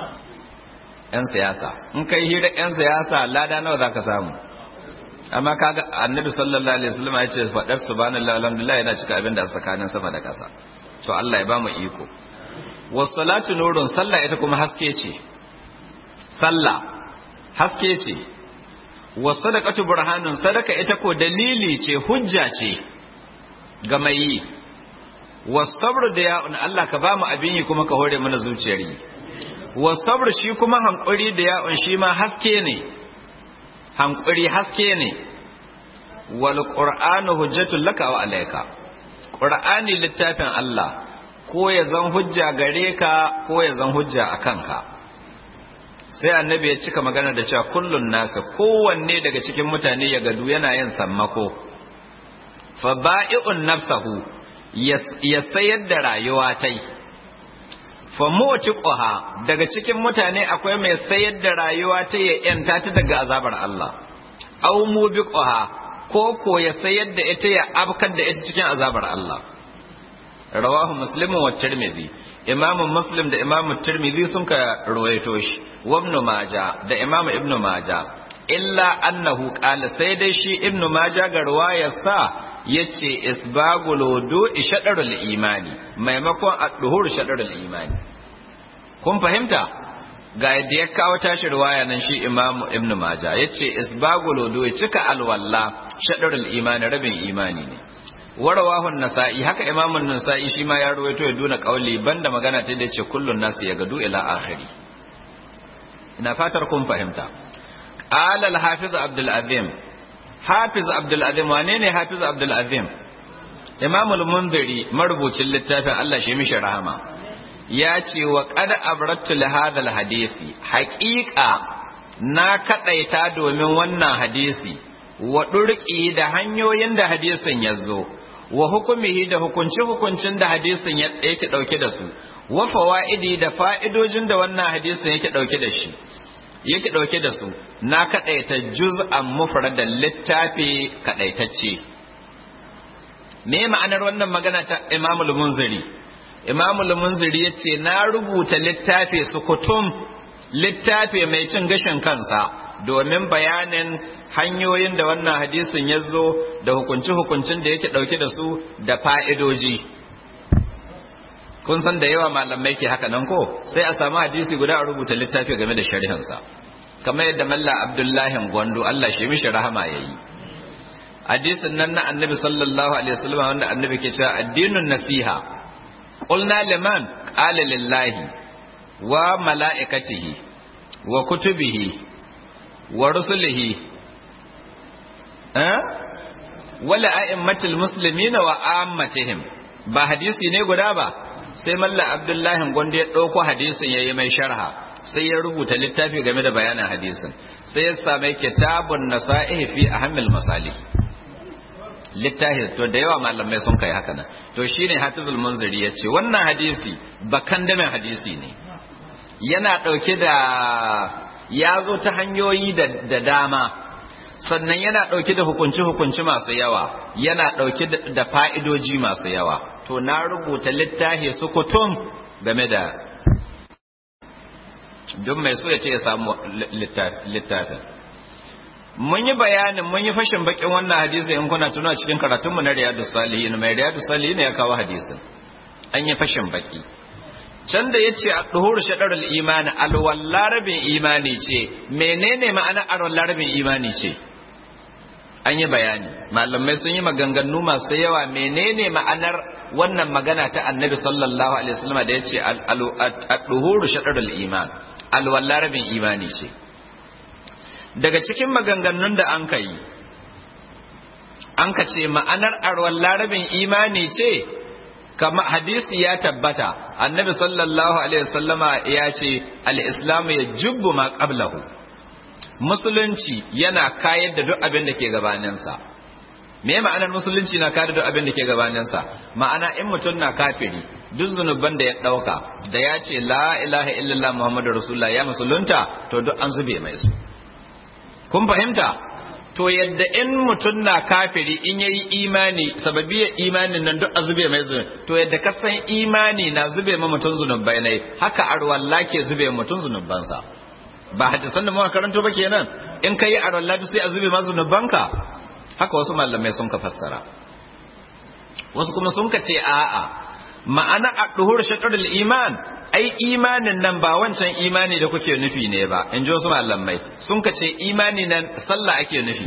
yan siyasa in kai hirar yan siyasa lada nawa zaka samu amma kaga annabi sallallahu alaihi wasallam ya ce fadar subhanallahi alhamdulillah yana cika abin da tsakanin sama da ƙasa to Allah ya bamu iko wassalatu nurun sallah ita kuma haske ce sallah haske ce wasadaqatu burhanun sadaka ita ko dalili ce hujja ce ga mai yi wasabru da ya'un Allah ka bamu abin yi kuma ka hore mana zuciyar yi wasabru shi kuma hankuri da ya'un shi ma haske ne hankuri haske ne wal qur'anu hujjatul laka wa alayka qur'ani littafin Allah ko ya zan hujja gare ka ko ya zan hujja akan ka sai annabi ya cika magana da cewa kullun nasu kowanne daga cikin mutane ya gadu yana yin sammako fa ba'i'un nafsahu ya sayar da rayuwa tai fa mu'tiquha daga cikin mutane akwai mai sayar da rayuwa ta ya yanta ta daga azabar Allah aw mubiquha ko ko ya sayar da ita ya abkar da ita cikin azabar Allah rawahu muslim wa tirmidhi imam muslim da imam tirmidhi sun ka ruwaito shi wa ibn majah da imam ibn majah illa annahu qala sai dai shi ibn majah ga ruwayarsa yace isbagul wudu shadarul imani maimakon ad-duhur shadarul imani kun fahimta ga yadda ya kawo tashi riwaya nan shi imam ibn majah yace isbagul wudu cika alwalla shadarul imani rabin imani ne warawahu nasa'i haka imam an-nasa'i shi ma ya ruwaito ya duna kauli banda magana ta da yace kullun nasu ya gadu ila akhiri ina fatar kun fahimta qala al-hafiz abdul azim hafiz abdul azim wane ne hafiz abdul azim imam al-munziri marubucin littafin Allah shi mishi rahama ya ce wa qad abrattu li hadha al-hadisi haqiqa na kadaita domin wannan hadisi wa durki da hanyoyin da hadisin ya zo wa hukumihi da hukunci hukuncin da hadisin yake dauke da su wa fawaidi da fa'idojin da wannan hadisin yake dauke da shi yake dauke da su na kadaita juz'an mufradan littafi kadaitacce me ma'anar wannan magana ta Imam al-Munziri Imam al-Munziri yace na rubuta littafi sukutum littafi mai cin gashin kansa domin bayanin hanyoyin da wannan hadisin ya zo da hukunci-hukuncin da yake ɗauke da su da fa'idoji. Kun san da yawa malamai ke haka nan ko sai a samu hadisi guda a rubuta littafi game da shari'ansa. Kamar yadda Malla Abdullahi Gwandu Allah shi mishi rahama ya yi. Hadisin nan na annabi sallallahu Alaihi wasallam wanda annabi ke cewa addinin nasiha. Qulna liman qala lillahi wa mala'ikatihi wa kutubihi wa rusulihi eh wala a'immatul muslimina wa ammatihim ba hadisi ne guda ba sai malla abdullahi gonde ya dauko hadisin yayi mai sharha sai ya rubuta littafi game da bayanin hadisin sai ya same kitabun nasa'ihi fi ahammil masalih littafi to da yawa malamai sun kai haka nan to shine hafizul munziri yace wannan hadisi bakan da hadisi ne yana dauke da ya zo ta hanyoyi da dama sannan yana ɗauke da hukunci-hukunci masu yawa yana ɗauke da fa'idoji masu yawa to na rubuta littafi sukutum game da don mai so ya ce ya samu littafin mun yi bayanin mun yi fashin bakin wannan hadisi in kuna tuna cikin karatunmu na riyadu salihin mai riyadu salihin ya kawo hadisin an yi fashin baki can da ya ce a ɗuhur shaɗarar imani alwallah rabin imani ce menene ma'ana alwallah rabin imani ce an yi bayani malamai sun yi maganganu masu yawa menene ma'anar wannan magana ta annabi sallallahu alaihi wasallam da ya ce a ɗuhur shaɗarar iman alwallah rabin imani ce daga cikin maganganun da an ka yi an ka ce ma'anar alwallah rabin imani ce kama hadisi ya tabbata annabi sallallahu alaihi wasallama ya ce al-islam ya jubbu ma qablahu musulunci yana kayar da duk abin da ke gabaninsa me ma'anar musulunci na kayar da duk abin da ke gabaninsa ma'ana in mutum na kafiri duk zunuban da ya dauka da ya ce la ilaha illallah muhammadur rasulullah ya musulunta to duk an zube mai su kun fahimta to yadda in mutum na kafiri in yayi imani sababiyar imanin nan duk a zube mai zunubi to yadda ka san imani na zube ma mutum zunubai ne haka arwalla ke zube mutum zunubansa ba hadisan da muka karanto ba kenan in kai arwalla sai a zube ma zunubanka haka wasu malamai sun ka fassara wasu kuma sun ka ce a'a ma'ana a duhur shakarul iman ai imanin nan ba wancan imani da kuke nufi ne ba in ji wasu malamai sun ka ce imani nan sallah ake nufi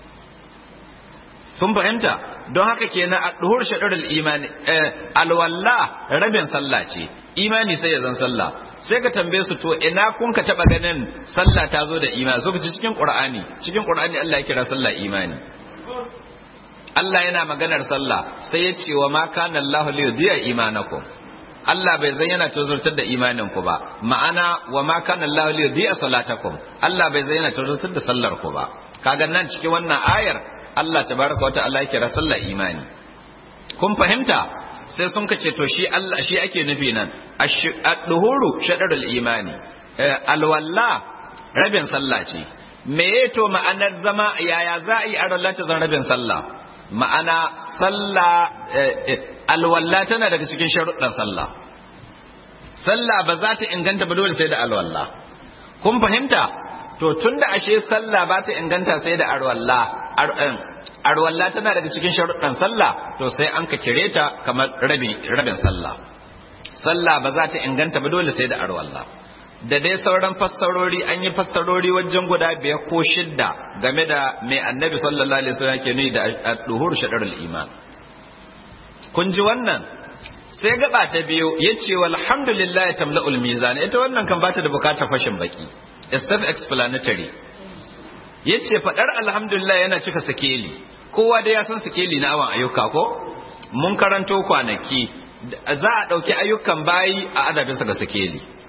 sun fahimta don haka kenan a duhur shaɗarul imani alwalla rabin sallah ce imani sai ya zan sallah sai ka tambaye su to ina kun ka taba ganin sallah ta zo da imani so ce cikin qur'ani cikin qur'ani Allah ya kira sallah imani Allah yana maganar sallah sai ya ce wa ma kana Allahu li yudiya imanakum Allah bai zan yana tozartar da imanin ku ba ma'ana wa ma kana Allahu li yudiya salatakum Allah bai zan yana tozartar da sallar ku ba kaga nan cikin wannan ayar Allah tabaraka wa ta'ala yake sallar imani kun fahimta sai sun kace to shi Allah shi ake nufi nan ad-duhuru shadarul imani alwalla rabin sallah ce me to ma'anar zama yaya za a yi a ta zan rabin sallah ma'ana sallah alwalla tana daga cikin sharuɗan sallah sallah ba za ta inganta ba dole sai da alwalla kun fahimta to tunda ashe sallah ba ta inganta sai da alwalla arwalla tana daga cikin sharuɗan sallah to sai an ka kire ta kamar rabin rabin sallah sallah ba za ta inganta ba dole sai da arwalla da dai sauran fassarori an yi fassarori wajen guda biyar ko shidda game da mai annabi sallallahu alaihi wasallam ke nuni da duhur shadarul iman kun ji wannan sai gaba ta biyu yace walhamdulillah tamla'ul mizan ita wannan kan bata da bukatar fashin baki is self explanatory yace fadar alhamdulillah yana cika sikeli kowa da ya san sikeli na awan ayyuka ko mun karanto kwanaki za a dauki ayyukan bayi a adabinsa ga sikeli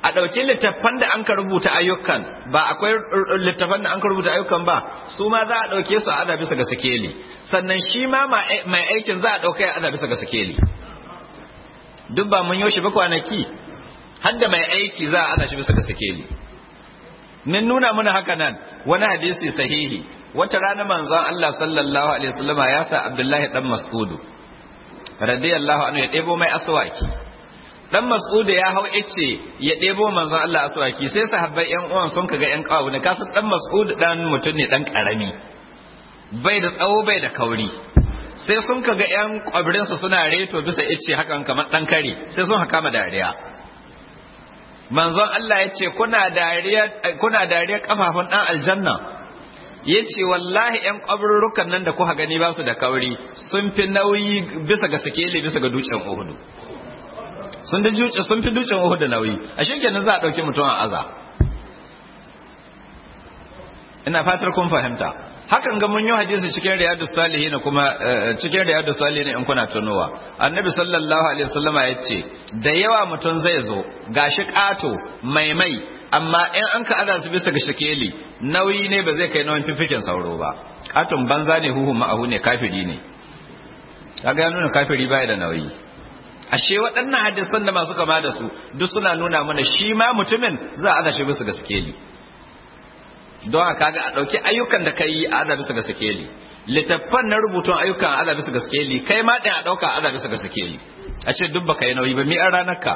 a ɗauki littattafan da an ka rubuta ayyukan ba akwai littattafan da an ka rubuta ayyukan ba su ma za a ɗauke su a aza bisa ga sikeli sannan shi ma mai aikin za a ɗauka ya aza bisa ga sikeli duk ba mun yoshi ba kwanaki har da mai aiki za a aza shi bisa ga sikeli min nuna muna haka nan wani hadisi sahihi wata rana manzon Allah sallallahu alaihi wasallam ya sa Abdullahi dan Mas'udu radiyallahu anhu ya ɗebo mai aswaki dan Mas'ud ya hau ice ya ɗebo manzon Allah aswaki sai sahabbai yan uwan sun kaga yan kawo ne kasan dan Mas'ud dan mutum ne dan karami bai da tsawo bai da kauri sai sun kaga yan kwabirin su suna reto bisa ice hakan kamar dan kare sai sun haka ma dariya manzon Allah ya ce kuna dariya kuna dariya kafafun dan aljanna ya ce wallahi ‘yan ƙwabarurrukan nan da kuka gani ba su da kauri sun fi nauyi bisa ga sikeli bisa ga dutsen uhudu sun fi dutsen uhudu nauyi a shi kenan za a ɗauki mutum a aza ina fatar kun fahimta hakan ga mun yi hadisi cikin riyadu salihin kuma cikin riyadu salihin in kuna tunowa annabi sallallahu alaihi wasallama ya ce da yawa mutum zai zo gashi ƙato mai mai amma in an ka aza su bisa ga shakeli nauyi ne ba zai kai nauyin fifikin sauro ba katon banza ne huhu ma'ahu ne kafiri ne kaga ya nuna kafiri baya da nauyi ashe waɗannan hadisan da masu kama da su duk suna nuna mana shi ma mutumin za a aza shi bisa ga sikeli don haka ga a ɗauki ayyukan da ka yi a aza bisa ga sikeli littattafan na rubutun ayyukan a aza bisa ga sikeli kai ma ɗin a ɗauka a aza bisa ga sikeli a ce duk baka yi nauyi ba mi an ranar ka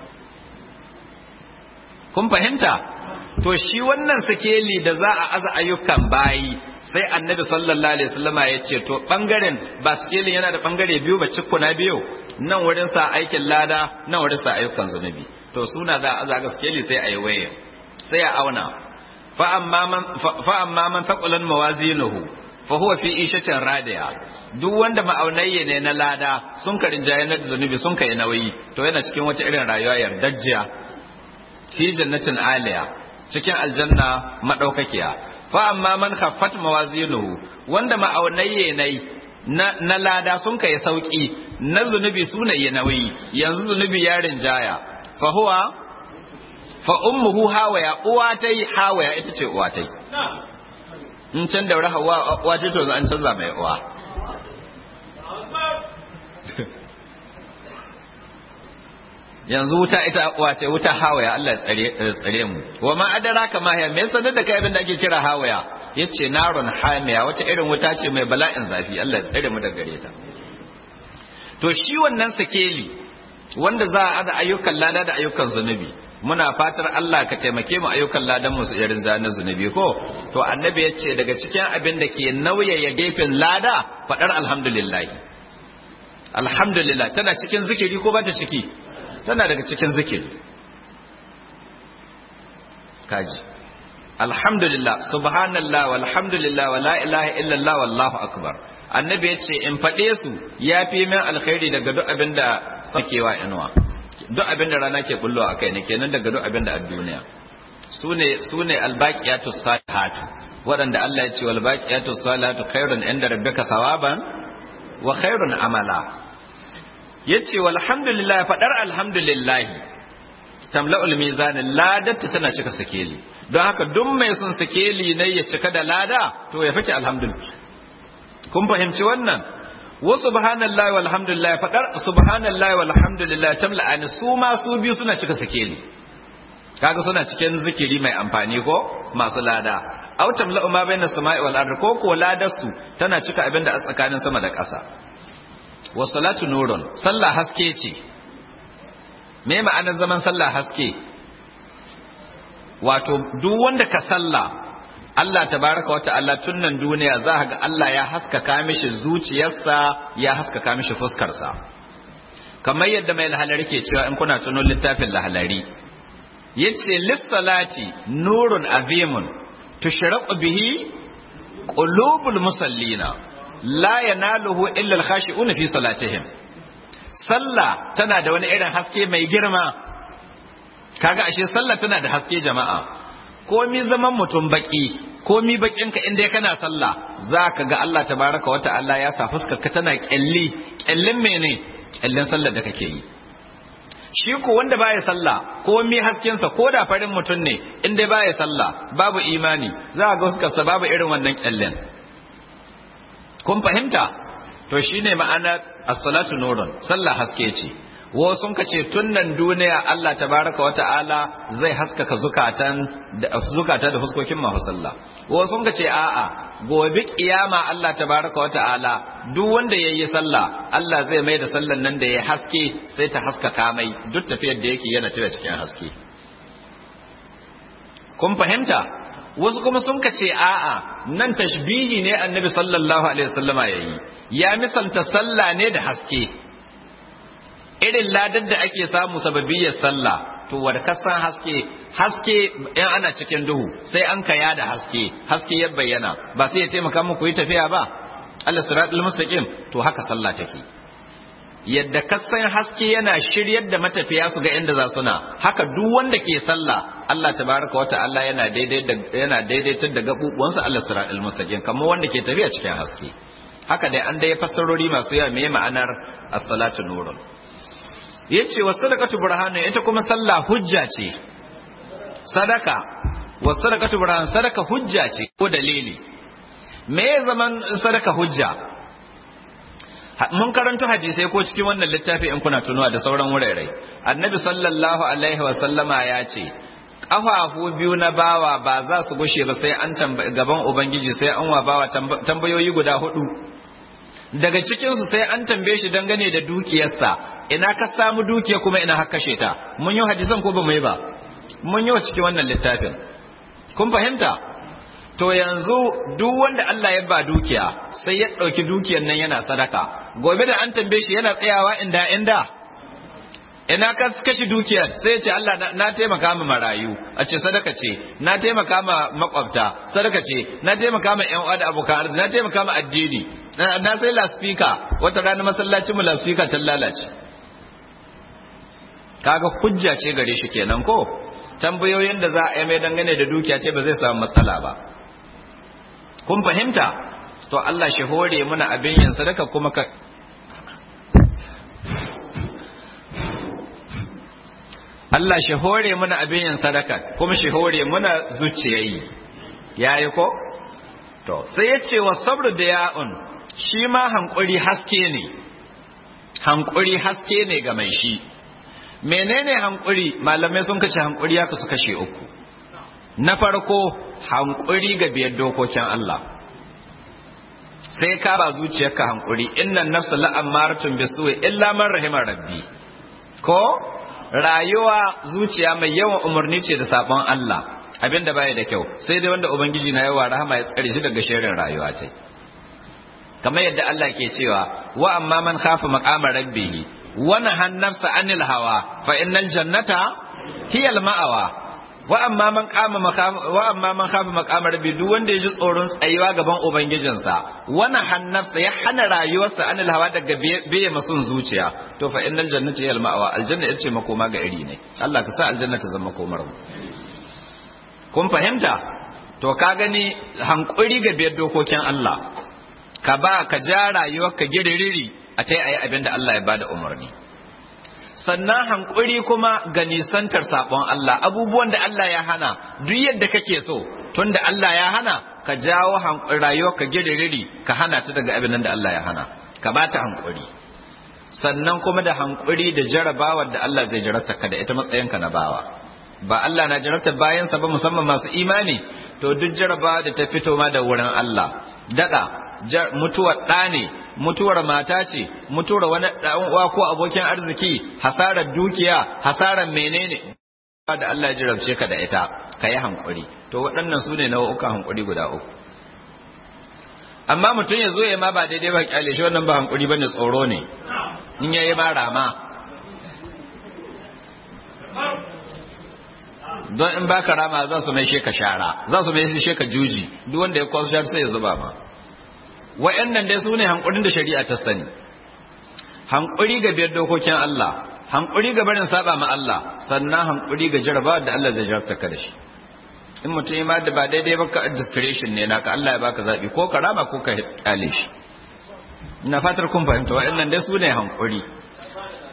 kun fahimta to shi wannan sikeli da za a aza ayyukan bayi sai annabi sallallahu alaihi wasallama ya ce to bangaren ba sikelin yana da bangare biyu ba cikkuna biyu nan wurin sa aikin lada nan wurin sa ayyukan zunubi to suna za a aza ga sikeli sai a yi waye sai a auna fa amma man fa amma man thaqulan mawazinuhu fa huwa fi ishatin radiya duk wanda ma'aunayye ne na lada sun karin na zunubi sun kai nauyi to yana cikin wata irin rayuwa yardajjiya fi jannatin aliya cikin aljanna madaukakiya fa amma man khaffat mawazinuhu wanda ma'aunayye nai na, na lada sun kai sauki na zunubi suna yi nauyi yanzu zunubi ya rinjaya fa huwa fa ummuhu hawaya uwa tai hawaya ita ce uwa tai in can da hawa uwa ce to an canza mai uwa yanzu wuta ita wace wuta hawaya Allah ya tsare mu wa ma adraka ma hiya me sanar da kai abin da ake kira hawaya yace narun hamiya wata irin wuta ce mai bala'in zafi Allah ya tsare mu daga gare ta to shi wannan sakeli wanda za a ada ayyukan lada da ayyukan zunubi muna fatar Allah ka taimake mu ayyukan ladan mu irin zanen zunubi ko to annabi yace daga cikin abin da ke nauyaya gefen lada fadar alhamdulillah alhamdulillah tana cikin zikiri ko ba ta ciki tana daga cikin zikiri kaji alhamdulillah subhanallah walhamdulillah wa la ilaha illallah wallahu akbar annabi ya ce in faɗe su ya fi min alkhairi daga duk abin da sakewa inuwa duk abin da rana ke bullo a kai ne kenan daga duk abin da a duniya sune sune albaqiyatu salihatu waɗanda Allah ya ce wal baqiyatu salihatu khairun inda rabbika thawaban wa khairun amala yace walhamdulillah fadar alhamdulillah tamla'ul mizan ladatta tana cika sakeli don haka duk mai son sakeli ne ya cika da lada to ya fice alhamdulillah kun fahimci wannan wa subhanallahi walhamdulillah fadar subhanallahi walhamdulillah tamla'ani su ma su biyu suna cika sakeli kaga suna cikin zikiri mai amfani ko masu lada aw tamla'u ma bayna samai wal ardi ko ko ladar su tana cika abin da a tsakanin sama da ƙasa wa salatu nurun sallah haske ce me ma'anar zaman sallah haske wato duk wanda ka sallah Allah tabaraka wa ta'ala tunnan duniya za ga Allah ya haskaka mishi zuciyarsa ya haskaka mishi fuskarsa kamar yadda mai lahalari ke cewa in kuna tuno littafin lahalari yace lissalati nurun azimun tushraqu bihi qulubul musallina la yanaluhu illa al-khashi'una fi salatihim sallah tana da wani irin haske mai girma kaga ashe sallah tana da haske jama'a komi zaman mutum baki komi bakin ka inda kana sallah zaka ga Allah tabaraka wata'ala ya sa fuskar ka tana kyalli kyallin mene kyallin sallar da kake yi shi ko wanda baya sallah ko mi haskensa ko da farin mutum ne in dai baya sallah babu imani za a ga fuskarsa babu irin wannan kyallen kun fahimta to shine ma'anar as-salatu nurun sallah haske ce wo sun ka ce tunnan duniya Allah tabaraka wa ta'ala zai haskaka zukatan da zukata da fuskokin masu sallah wo sun ka ce a'a gobe kiyama Allah tabaraka wa ta'ala duk wanda yayi sallah Allah zai mai da sallan nan da ya haske sai ta haskaka mai duk tafiyar da yake yana tafiya cikin haske kun fahimta wasu kuma sun ka ce a'a nan tashbihi ne annabi sallallahu alaihi wasallama yayi ya misalta sallah ne da haske irin ladar da ake samu sababiyyar sallah to wadda kasan haske haske in ana cikin duhu sai an kaya da haske haske ya bayyana ba sai ya taimaka muku yi tafiya ba Allah siratul mustaqim to haka sallah take yadda kasan haske yana shiryar da matafiya su ga inda za su na haka duk wanda ke sallah Allah tabaraka wa ta'ala yana daidai da yana daidaitar da gabubuwansa Allah siratul mustaqim kamar wanda ke tafiya cikin haske haka dai an dai fassarori masu yawa me ma'anar as-salatu nurun yace wa sadaqatu burhanu ita kuma sallah hujja ce sadaka wa sadaqatu burhan sadaka hujja ce ko dalili me zaman sadaka hujja mun karanto hadisai ko cikin wannan littafi in kuna tunuwa da sauran wurare annabi sallallahu alaihi wa sallama ya ce ƙafafu biyu na bawa ba za su gushe ba sai an gaban ubangiji sai an wa bawa tambayoyi guda hudu daga cikinsu sai an tambaye shi dangane da dukiyarsa ina ka samu dukiya kuma ina haka kashe ta mun yi hadisan ko ba mu yi ba mun yi wa cikin wannan littafin kun fahimta to yanzu duk wanda Allah ya ba dukiya sai ya ɗauki dukiyar nan yana sadaka gobe da an tambaye shi yana tsayawa inda inda ina ka kashi dukiyar sai ya ce Allah na taimaka ma marayu a ce sadaka ce na taimaka ma makwabta sadaka ce na taimaka ma yan uwa da abokan arziki na taimaka ma addini na sai laspika wata rana masallacin mu laspika ta lalace kaga hujja ce gare shi kenan ko tambayoyin da za a yi mai dangane da dukiya ce ba zai samu matsala ba kun fahimta to Allah shi hore muna abin yin sadaka kuma ka Allah shi hore muna abin yin sadaka kuma shi hore muna zuciyayi yayi ko to sai ya ce wa sabru da ya'un shi ma hankuri haske ne hankuri haske ne ga mai shi menene hankuri malamai sun kace hankuri ya kasu kashe uku na farko hankuri ga biyar dokokin Allah sai ka ba zuciyarka hankuri innan nafsa la'ammaratun bisu'i illa man rahimar rabbi ko rayuwa zuciya mai yawan umarni ce da sabon Allah abinda baya da kyau sai dai wanda ubangiji na yawa rahama ya tsare shi daga shirin rayuwa ce kamar yadda Allah ke cewa wa amma man khafa maqama rabbih wa nahan nafsa anil hawa fa innal jannata hiya al ma'awa wa amma man qama wa amma man khafa maqama rabbi duk wanda ya ji tsoron tsayuwa gaban ubangijinsa wa nahan nafsa ya hana rayuwarsa anil hawa daga biye masun zuciya to fa innal jannata hiya al ma'awa aljanna ita ce makoma ga iri ne Allah ka sa aljanna ta zama komar mu kun fahimta to ka gani hankuri ga biyar dokokin Allah ka ba ka ja rayuwar ka giririri a ta yi abin da Allah ya bada umarni sannan hankuri kuma ga nisantar sabon Allah abubuwan da Allah ya hana duk yadda kake so tun da Allah ya hana ka jawo rayuwar ka giririri ka hana ta daga abin da Allah ya hana ka ba ta hankuri sannan kuma da hankuri da jarabawar da Allah zai jarabta ka da ita matsayinka na bawa ba Allah na jarabta bayansa ba musamman masu imani to duk jarabawa da ta fito ma da wurin Allah daɗa mutuwar ɗa ne mutuwar mata ce mutuwar wani ɗan uwa ko abokin arziki hasarar dukiya hasarar menene da Allah ya jarabce ka da ita ka yi hankuri to waɗannan su ne nau'ukan hankuri guda uku amma mutum ya zo ya ma ba daidai ba kyale shi wannan ba hankuri bane tsoro ne in yayi ma rama don in baka rama za su mai sheka shara za su mai sheka juji duk wanda ya kwaso shar sai ya zuba ma wa'annan dai su ne hankulin da shari'a ta sani hankuri ga biyar dokokin Allah hankuri ga barin saba ma Allah sannan hankuri ga jaraba da Allah zai jarabta ka da shi in mutum ya ma da ba daidai ba ka discretion ne naka Allah ya baka zabi ko ka rama ko ka kyale shi ina fatar kun fahimta wa'annan dai su ne hankuri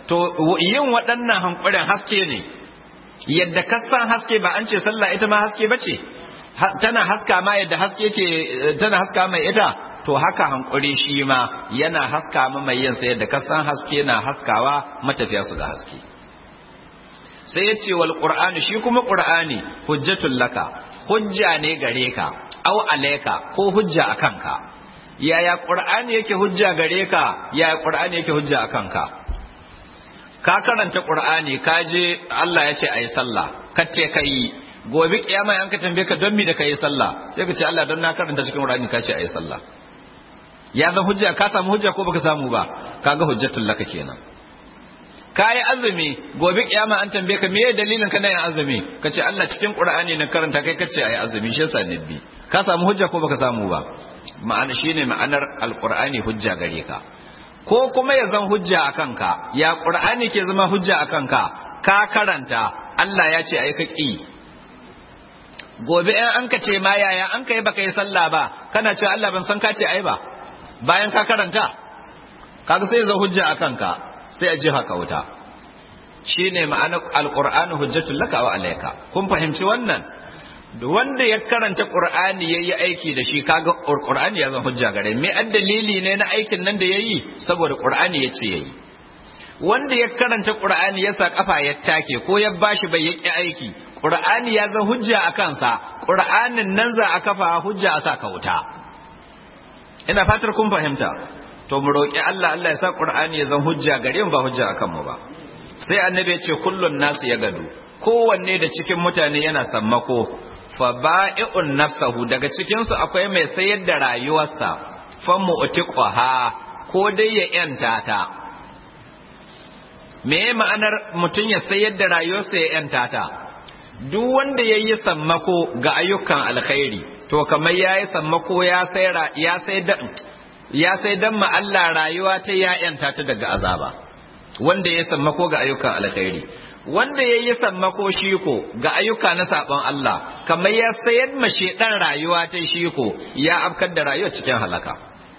to yin waɗannan hankurin haske ne yadda kasan haske ba an ce sallah ita ma haske bace tana haska ma yadda haske ke tana haska mai ita to haka hankuri shi ma yana haska ma mai yin sa yadda kasan haske na haskawa matafiya su ga haske sai ya ce wal qur'ani shi kuma qur'ani hujjatul laka hujja ne gare ka au alayka ko hujja akan ka yaya qur'ani yake hujja gare ka yaya qur'ani yake hujja akan ka ka karanta qur'ani ka je Allah ya ce ayi sallah kace kai gobe kiyama an ka tambaye ka don mi da kai sallah sai ka ce Allah don na karanta cikin qur'ani ka ce ayi sallah ya zan hujja ka samu hujja ko baka samu ba kaga hujjatul laka kenan kayi azumi gobe kiyama an tambaye ka meye dalilin ka na yin azumi ka ce Allah cikin qur'ani na karanta kai kace ayi azumi shi yasa nabbi ka samu hujja ko baka samu ba ma'ana shine ma'anar alqur'ani hujja gare ka ko kuma ya zan hujja a kanka ya ƙur'ani ke zama hujja a kanka ka karanta Allah ya ce ai ka ƙi gobe in an ka ce ma yaya an ka yi baka yi sallah ba kana cewa Allah ban san ka ce ai ba bayan ka karanta kaga sai zan hujja a kanka sai a ji haka wuta shine ma'anar alqur'ani hujjatul laka wa alayka kun fahimci wannan wanda ya karanta qur'ani yayi aiki da shi kaga qur'ani ya zan hujja gare me an dalili ne na aikin nan da yayi saboda qur'ani yace yayi wanda ya karanta qur'ani ya sa kafa ya take ko ya bashi bai yaki aiki qur'ani ya zan hujja a kansa qur'anin nan za a kafa hujja a sa ka wuta ina fatar kun fahimta to mu roki Allah Allah ya sa qur'ani ya zan hujja gare mu ba hujja akan mu ba sai annabi ya ce kullun nasu ya gado kowanne da cikin mutane yana sammako fa ba'i'un nafsahu daga cikin su akwai mai sayar da rayuwarsa fa mu'tiqaha ko dai ya yanta ta me ma'anar mutum ya sayar da rayuwarsa ya yanta ta duk wanda yayi sammako ga ayyukan alkhairi to kamar yayi sammako ya sayar ya sai da ya sai dan ma Allah rayuwa ta ya yanta ta daga azaba wanda ya sammako ga ayyukan alkhairi wanda ya yi sammako shiko ga ayyuka na sabon Allah kamar ya sayar ma shedan rayuwa ta shiko ya afkar da rayuwa cikin halaka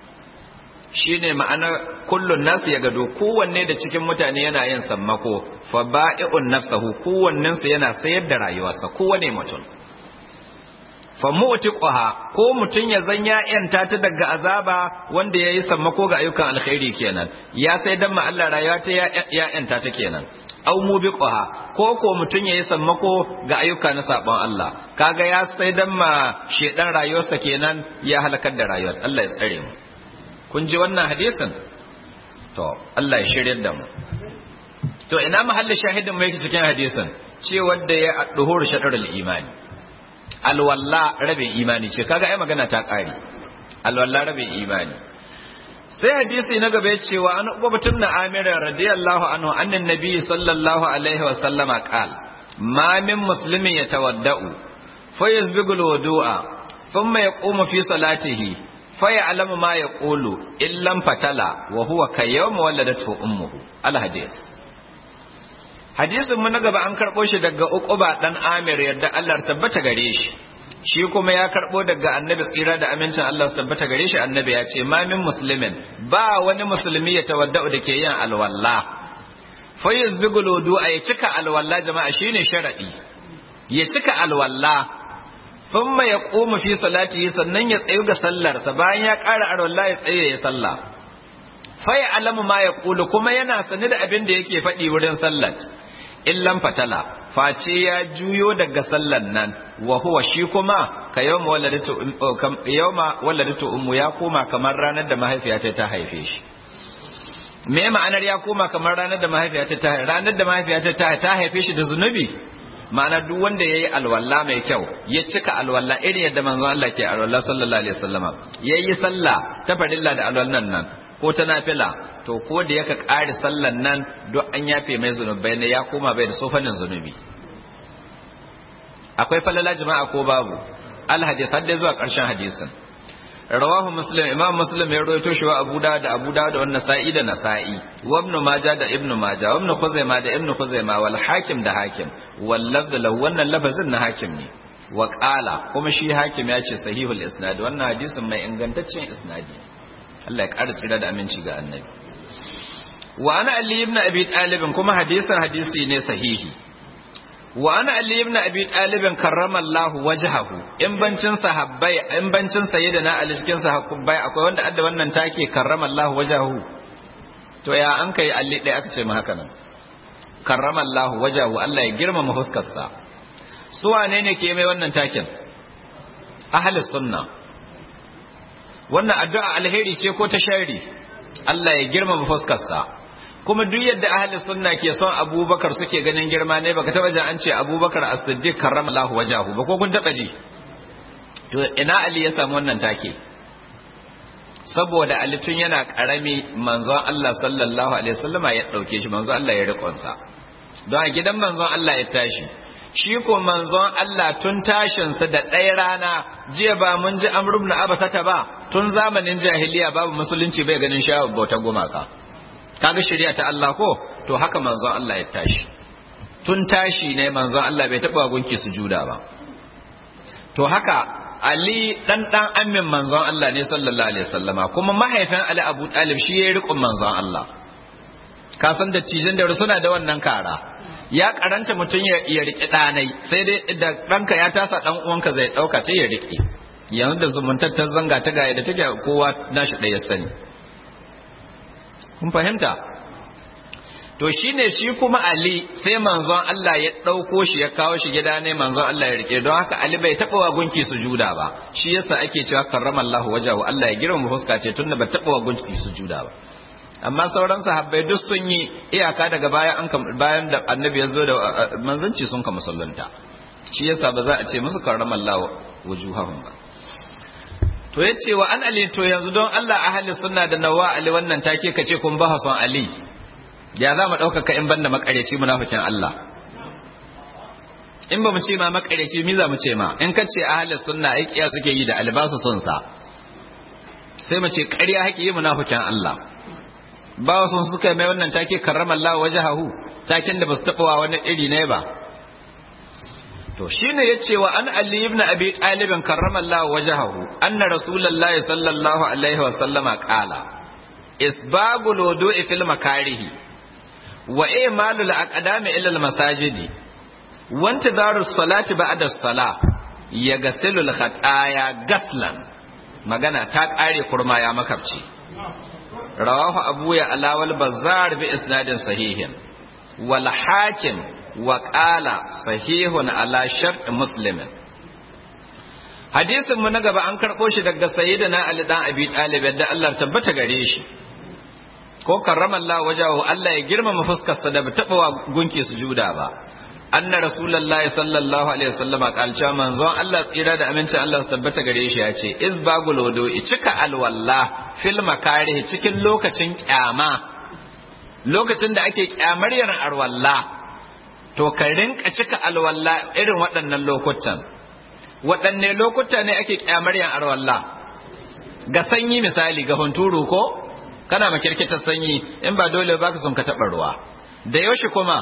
shine ma'anar kullun nasu ya gado kowanne da cikin mutane yana yin sammako fa ba'i'un nafsahu kowannen su yana sayar da rayuwarsa kowane mutum fa mu'tiqaha ko mutun ya zan ya yanta ta daga azaba wanda yayi sammako ga ayyukan alkhairi kenan ya sai dan ma Allah rayuwa ta ya yanta ta kenan aw mubiqaha ko ko mutun yayi sammako ga ayyuka na sabon Allah kaga ya sai dan ma shedan rayuwarsa kenan ya halakar da rayuwar Allah ya tsare mu kun ji wannan hadisin to Allah ya shiryar da mu to ina mahallin shahidin mu yake cikin hadisin cewa da ya duhur shadarul imani alwalla rabin imani ce kaga ai magana ta kare alwalla rabin imani sai hadisi na gaba ya cewa an ubatun na amira radiyallahu anhu annan nabi sallallahu alaihi wa sallama qal ma min muslimin yatawaddau fa yasbigu alwudu'a thumma yaqumu fi salatihi fa ya'lamu ma yaqulu illam fatala wa huwa kayyama waladatu ummuhu al hadith hadisin mu na gaba an karɓo shi daga uquba dan amir yadda Allah tabbata gare shi shi kuma ya karɓo daga annabi tsira da amincin Allah tabbata gare shi annabi ya ce ma min muslimin ba wani musulmi ya tawadda'u da ke yin alwalla fa yuzbigu wudu ya cika alwalla jama'a shine sharadi ya cika alwalla thumma yaqumu fi salatihi sannan ya tsayu ga sallarsa bayan ya ƙara alwalla ya tsaye ya sallah fa ya alamu ma ya kuma yana sane da abin da yake faɗi wurin sallar illan fatala face ya juyo daga sallan nan wa huwa shi kuma ka yawma waladatu yawma waladatu ummu ya koma kamar ranar da mahaifiyata ta haife shi me ma'anar ya koma kamar ranar da mahaifiyata ta ranar da mahaifiyata ta ta haife shi da zunubi ma'ana duk wanda yayi alwala mai kyau ya cika alwala irin yadda manzon Allah ke alwala sallallahu alaihi wasallama yayi sallah ta farilla da alwallan nan ko ta nafila to ko da yaka ƙari sallan nan duk an yafe mai zunubai ne ya koma bai da sofanin zunubi akwai falala jama'a ko babu alhadis har dai zuwa ƙarshen hadisin rawahu muslim imam muslim ya rawaito shi wa abu da da abu da da wannan sa'i da nasa'i wa ibn majah da ibn majah wa ibn khuzaima da ibn khuzaima wal hakim da hakim wal lafz lahu wannan lafazin na hakim ne wa qala kuma shi hakim ya ce sahihul isnad wannan hadisin mai ingantaccen isnadi Allah ya ƙara tsira da aminci ga annabi wa ana ali ibn abi talib kuma hadisin hadisi ne sahihi wa ana ali ibn abi talib karramallahu wajhahu in bancin sahabbai in bancin sayyidina ali cikin sahabbai akwai wanda adda wannan take karramallahu wajhahu to ya an kai alli dai aka ce mu haka nan karramallahu wajhahu Allah ya girmama huskarsa su wane ne ke mai wannan takin ahli sunna wannan addu'a alheri ce ko ta shari Allah ya girmama fuskarsa kuma duk yadda ahli sunna ke son abubakar suke ganin girma ne baka taba jin an ce abubakar as-siddiq karramallahu wajahu ba ko kun taba ji to ina ali ya samu wannan take saboda ali tun yana karami manzon Allah sallallahu alaihi wasallama ya dauke shi manzon Allah ya rikonsa don a gidan manzon Allah ya tashi shi ko manzon Allah tun tashinsa da ɗaya rana jiya ba mun ji Amr ibn Abasata ba tun zamanin jahiliya babu musulunci bai ganin shawar bauta gumaka kaga shari'a ta Allah ko to haka manzon Allah ya tashi tun tashi ne manzon Allah bai taɓa gunki sujuda ba to haka Ali dan dan amin manzon Allah ne sallallahu alaihi wasallama kuma mahaifin Ali Abu Talib shi yayi riƙon manzon Allah ka san dattijan da suna da wannan kara ya karanta mutum ya riƙe ɗanai sai dai da ɗanka ya tasa ɗan uwanka zai ɗauka ta ya riƙe yanzu da zumuntar ta zanga ta gaya da take kowa nashi ɗaya sani kun fahimta to shine shi kuma Ali sai manzon Allah ya ɗauko shi ya kawo shi gida ne manzon Allah ya riƙe don haka Ali bai taɓa wa gunki sujuda ba shi yasa ake cewa karramallahu wajahu Allah ya girma fuska ce tunda ba taɓa wa gunki sujuda ba amma sauran sahabbai duk sun yi iyaka daga bayan an bayan da annabi ya zo da manzanci sun ka musulunta shi yasa ba za a ce musu karramallahu wujuhahum ba to yace wa an ali to yanzu don Allah ahli sunna da nawa ali wannan take kace kun ba son ali ya za mu ɗaukaka in banda makareci munafikin Allah in ba mu ce ma makareci mi za mu ce ma in ka ce ahli sunna ai kiya suke yi da albasu sun sa sai mu ce ƙarya haƙi yi munafikin Allah ba wasu suka mai wannan take karrama Allah wajahahu taken da basu taba wa wani iri ne ba to shine yace wa an Ali ibn Abi Talib karrama Allah wajahahu anna Rasulullahi sallallahu alaihi wa sallama qala isbagul wudu'i fil makarihi wa imalul aqdami ila al masajidi wa intidaru salati ba'da as-salah yaghsilu al khataya gaslan magana ta kare kurma ya makabci rawahu abu ya alawal bazzar bi isnadin sahihin wal hakim wa qala sahihun ala shart muslimin hadisin mu na gaba an karbo shi daga sayyidina ali dan abi talib da Allah tabbata gare shi ko karrama Allah wajahu Allah ya girmama fuskar sa da ba taba wa gunki sujuda ba anna rasulullahi sallallahu alaihi wasallam kalcha manzon Allah tsira da amincin Allah su tabbata gare shi ya ce isbagul wudu'i cika alwalla fil makarihi cikin lokacin kyama lokacin da ake kyamar yin alwalla to ka rinka cika alwalla irin waɗannan lokutan waɗanne lokuta ne ake kyamar yin alwalla ga sanyi misali ga hunturu ko kana makirkitar sanyi in ba dole ba ka son ka taɓa ruwa da yaushe kuma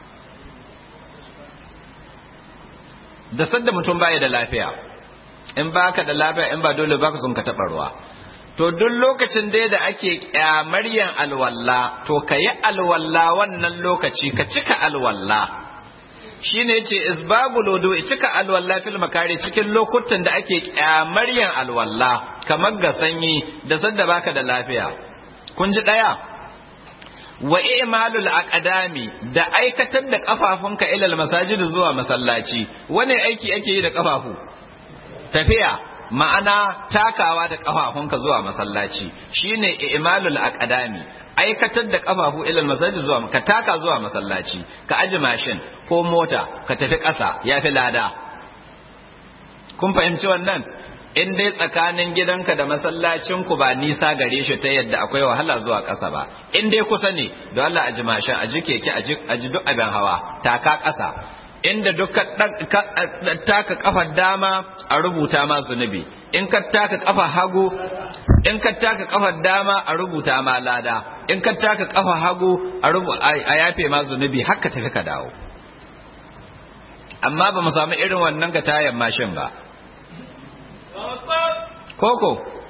da sadda mutum baya da lafiya in baka da lafiya in ba dole baka sun ka taɓa ruwa to duk lokacin dai da ake kyamaryan alwalla to ka yi alwalla wannan lokaci ka cika alwalla shine yace isbabul wudu cika alwalla fil makari cikin lokutan da ake kyamaryan alwalla kamar ga sanyi da sadda baka da lafiya kun ji daya wa i'malul aqdami da aikatar da kafafunka ila masajid zuwa masallaci wani aiki ake yi da kafafu tafiya ma'ana takawa da kafafunka zuwa masallaci shine i'malul aqdami aikatar da kafafu ila masajid zuwa ka taka zuwa masallaci ka aji mashin ko mota ka tafi ƙasa yafi lada kun fahimci wannan in dai tsakanin gidanka da masallacinku ba nisa gare shi ta yadda akwai wahala zuwa ƙasa ba in dai kusa ne don Allah a ji mashin a ji keke a ji duk abin hawa taka ƙasa inda duk taka kafar dama a rubuta ma zunubi in ka taka kafar hagu in ka taka kafar dama a rubuta ma lada in ka taka kafar hagu a yafe ma zunubi haka tafi ka dawo amma ba mu samu irin wannan ga tayan mashin ba koko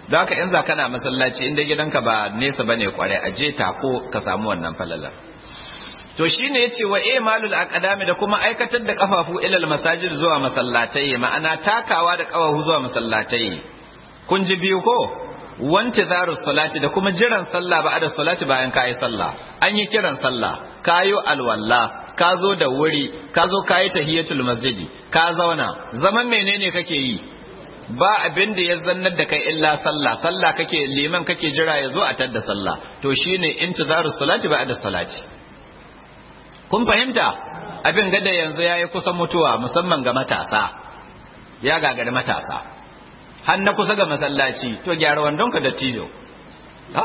don haka in za kana masallaci inda gidanka ba nesa bane kware a je ta ko ka samu wannan falalar to shine yace wa imalul aqdami da kuma aikatar da kafafu ilal masajid zuwa masallatai ma'ana takawa da kafafu zuwa masallatai kun ji biyu ko wanti zaru salati da kuma jiran sallah ba da salati bayan kayi sallah an yi kiran sallah kayo alwalla ka zo da wuri ka zo kayi tahiyatul masjidi ka zauna zaman menene kake yi ba abin da ya zannar da kai illa sallah sallah kake liman kake jira ya zo a tadda sallah to shine intizaru salati ba da salati kun fahimta abin gada yanzu yayi kusan mutuwa musamman ga matasa ya gagari matasa har na kusa ga masallaci to gyara wandonka da tijo ha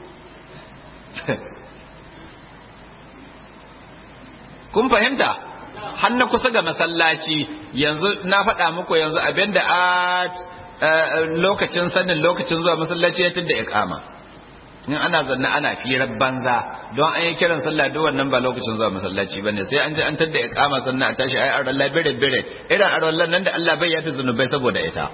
kun fahimta har na kusa ga masallaci yanzu na faɗa muku yanzu abinda a lokacin sanin lokacin zuwa masallaci ya tunda iqama in ana zanna ana firar banza don an yi kiran sallah duk wannan ba lokacin zuwa masallaci bane sai an ji an tadda iqama sannan a tashi ai arwallah bire bire irin arwallah nan da Allah bai yafi zunubai saboda ita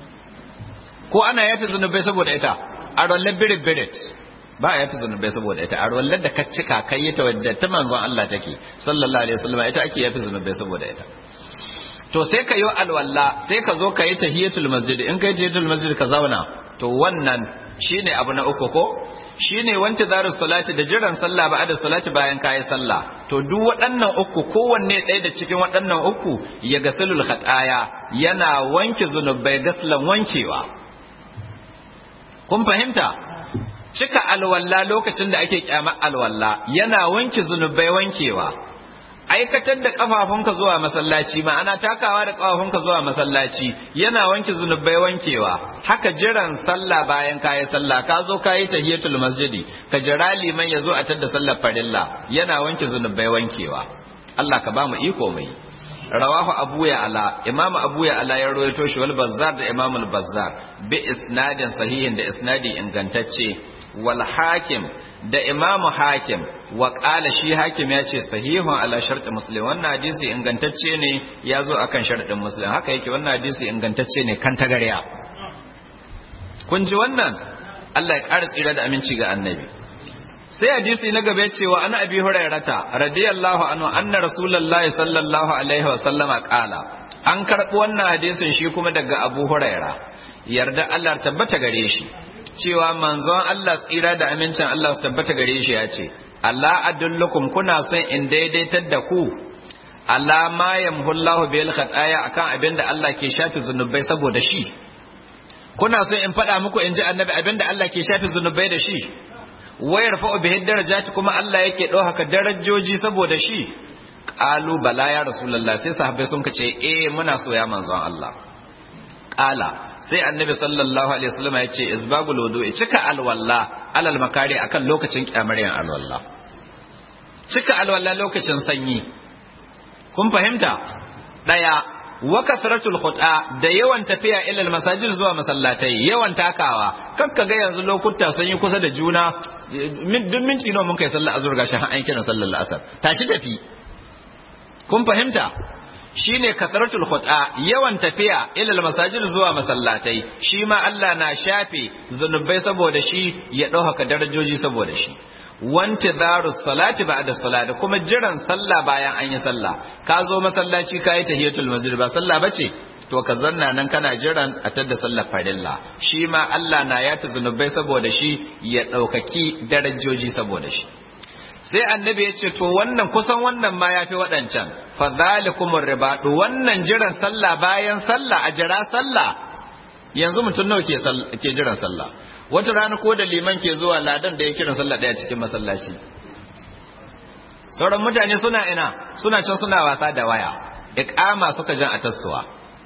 ko ana yafi zunubai saboda ita arwallah bire bire ba a yafi zunubai saboda ita arwallah da ka cika kai ita wadda ta manzon Allah take sallallahu alaihi wasallam ita ake yafi zunubai saboda ita to sai ka yi alwala sai ka zo ka yi tahiyatul masjid in kai tahiyatul masjid ka zauna to wannan shine abu na uku ko shine wanti zarus salati da jiran sallah ba da salati bayan kayi sallah to duk waɗannan uku kowanne ɗaya da cikin waɗannan uku ya gasalul khataya yana wanke zunubai gaslan wankewa kun fahimta cika alwalla lokacin da ake kyamar alwalla yana wanke zunubai wankewa aikatar da kafafunka zuwa masallaci ma'ana takawa da kafafunka zuwa masallaci yana wanke zunubai wankewa haka jiran sallah bayan kayi sallah ka zo kayi tahiyatul masjidi ka jira liman ya zo a tada sallar farilla yana wanke zunubai wankewa Allah ka ba mu iko mai rawahu abu ya ala imamu abu ya ala ya rawaito shi wal bazzar da imamu al bazzar bi isnadin sahihin da isnadi ingantacce wal hakim da imamu hakim wa ƙala shi hakim ya ce sahihun ala sharɗin muslim wannan hadisi ingantacce ne ya zo a kan sharɗin muslim haka yake wannan hadisi ingantacce ne kan tagarya kun ji wannan Allah ya ƙara tsira da aminci ga annabi sai hadisi na gaba ce wa ana abi hurairata radiyallahu anhu anna rasulullahi sallallahu alaihi wa sallama qala an karɓi wannan hadisin shi kuma daga abu huraira yarda Allah tabbata gare shi cewa manzon Allah tsira da amincin Allah su tabbata gare shi ya ce Allah adullukum kuna son in daidaitar da ku Allah ma yamhullahu bil khataya akan abin da Allah ke shafi zunubai saboda shi kuna son in faɗa muku in ji annabi abin da Allah ke shafi zunubai da shi wayar fa'u bihi darajati kuma Allah yake ɗaukaka darajoji saboda shi qalu bala ya rasulullah sai sahabbai sun kace eh muna so ya manzon Allah qala sai annabi sallallahu alaihi wasallam ya ce isbagul wudu'i cika alwalla alal makari akan lokacin kyamarin alwalla cika alwalla lokacin sanyi kun fahimta daya wa kasratul khuta da yawan tafiya ila masajid zuwa masallatai yawan takawa kakka ga yanzu lokuta sun yi kusa da juna duk minti nawa mun kai sallar azhar gashi har an kira sallar asar tashi tafi kun fahimta shine kasratul khuta yawan tafiya ila masajid zuwa masallatai shi ma Allah na shafe zunubai saboda shi ya dauka darajoji saboda shi wantidarus salati ba'da salati kuma jiran sallah bayan an yi sallah ka zo masallaci ka yi tahiyatul masjid ba sallah bace to ka zanna nan kana jiran a tadda sallar farilla shi ma Allah na yafi zunubai saboda shi ya daukaki darajoji saboda shi sai annabi ya ce to wannan kusan wannan ma ya fi waɗancan fa zalikumur ribadu wannan jiran sallah bayan sallah a jira sallah yanzu mutum nawa ke ke jiran sallah wata rana ko da liman ke zuwa ladan da ya kiran sallah daya cikin masallaci sauran mutane suna ina suna can suna wasa da waya iqama suka jan a tassuwa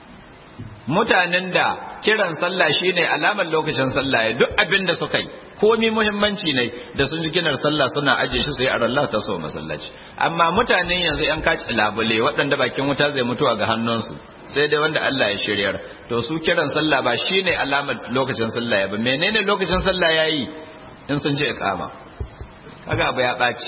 mutanen da kiran sallah shine alamar lokacin sallah ya duk abin da suka yi komi muhimmanci ne da sun ji kinar sallah suna aje shi sai a Allah ta so masallaci amma mutanen yanzu yan kaci labule waɗanda bakin wuta zai mutuwa ga hannunsu sai dai wanda Allah ya shiryar to su kiran sallah ba shine alamar lokacin sallah ya ba menene lokacin sallah yayi in sun je iqama kaga abu ya ɓaci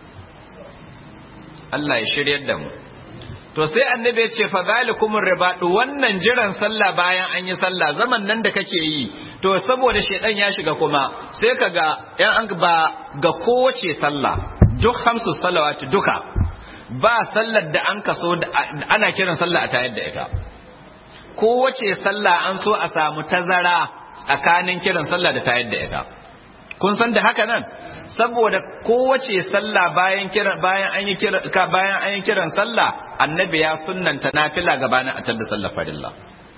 Allah ya shiryar da mu to sai annabi ya ce fa zalikumur ribadu wannan jiran sallah bayan an yi sallah zaman nan da kake yi to saboda shedan ya shiga kuma sai ka ga yan an ba ga kowace sallah duk hamsu salawati duka ba sallar da an kaso ana kiran sallah a tayar da ita kowace sallah an so a samu tazara tsakanin kiran sallah da tayar da ita kun san da haka nan saboda kowace sallah bayan kiran bayan an yi kiran bayan an yi kiran sallah annabi ya sunnanta nafila gabanin a tada sallar farilla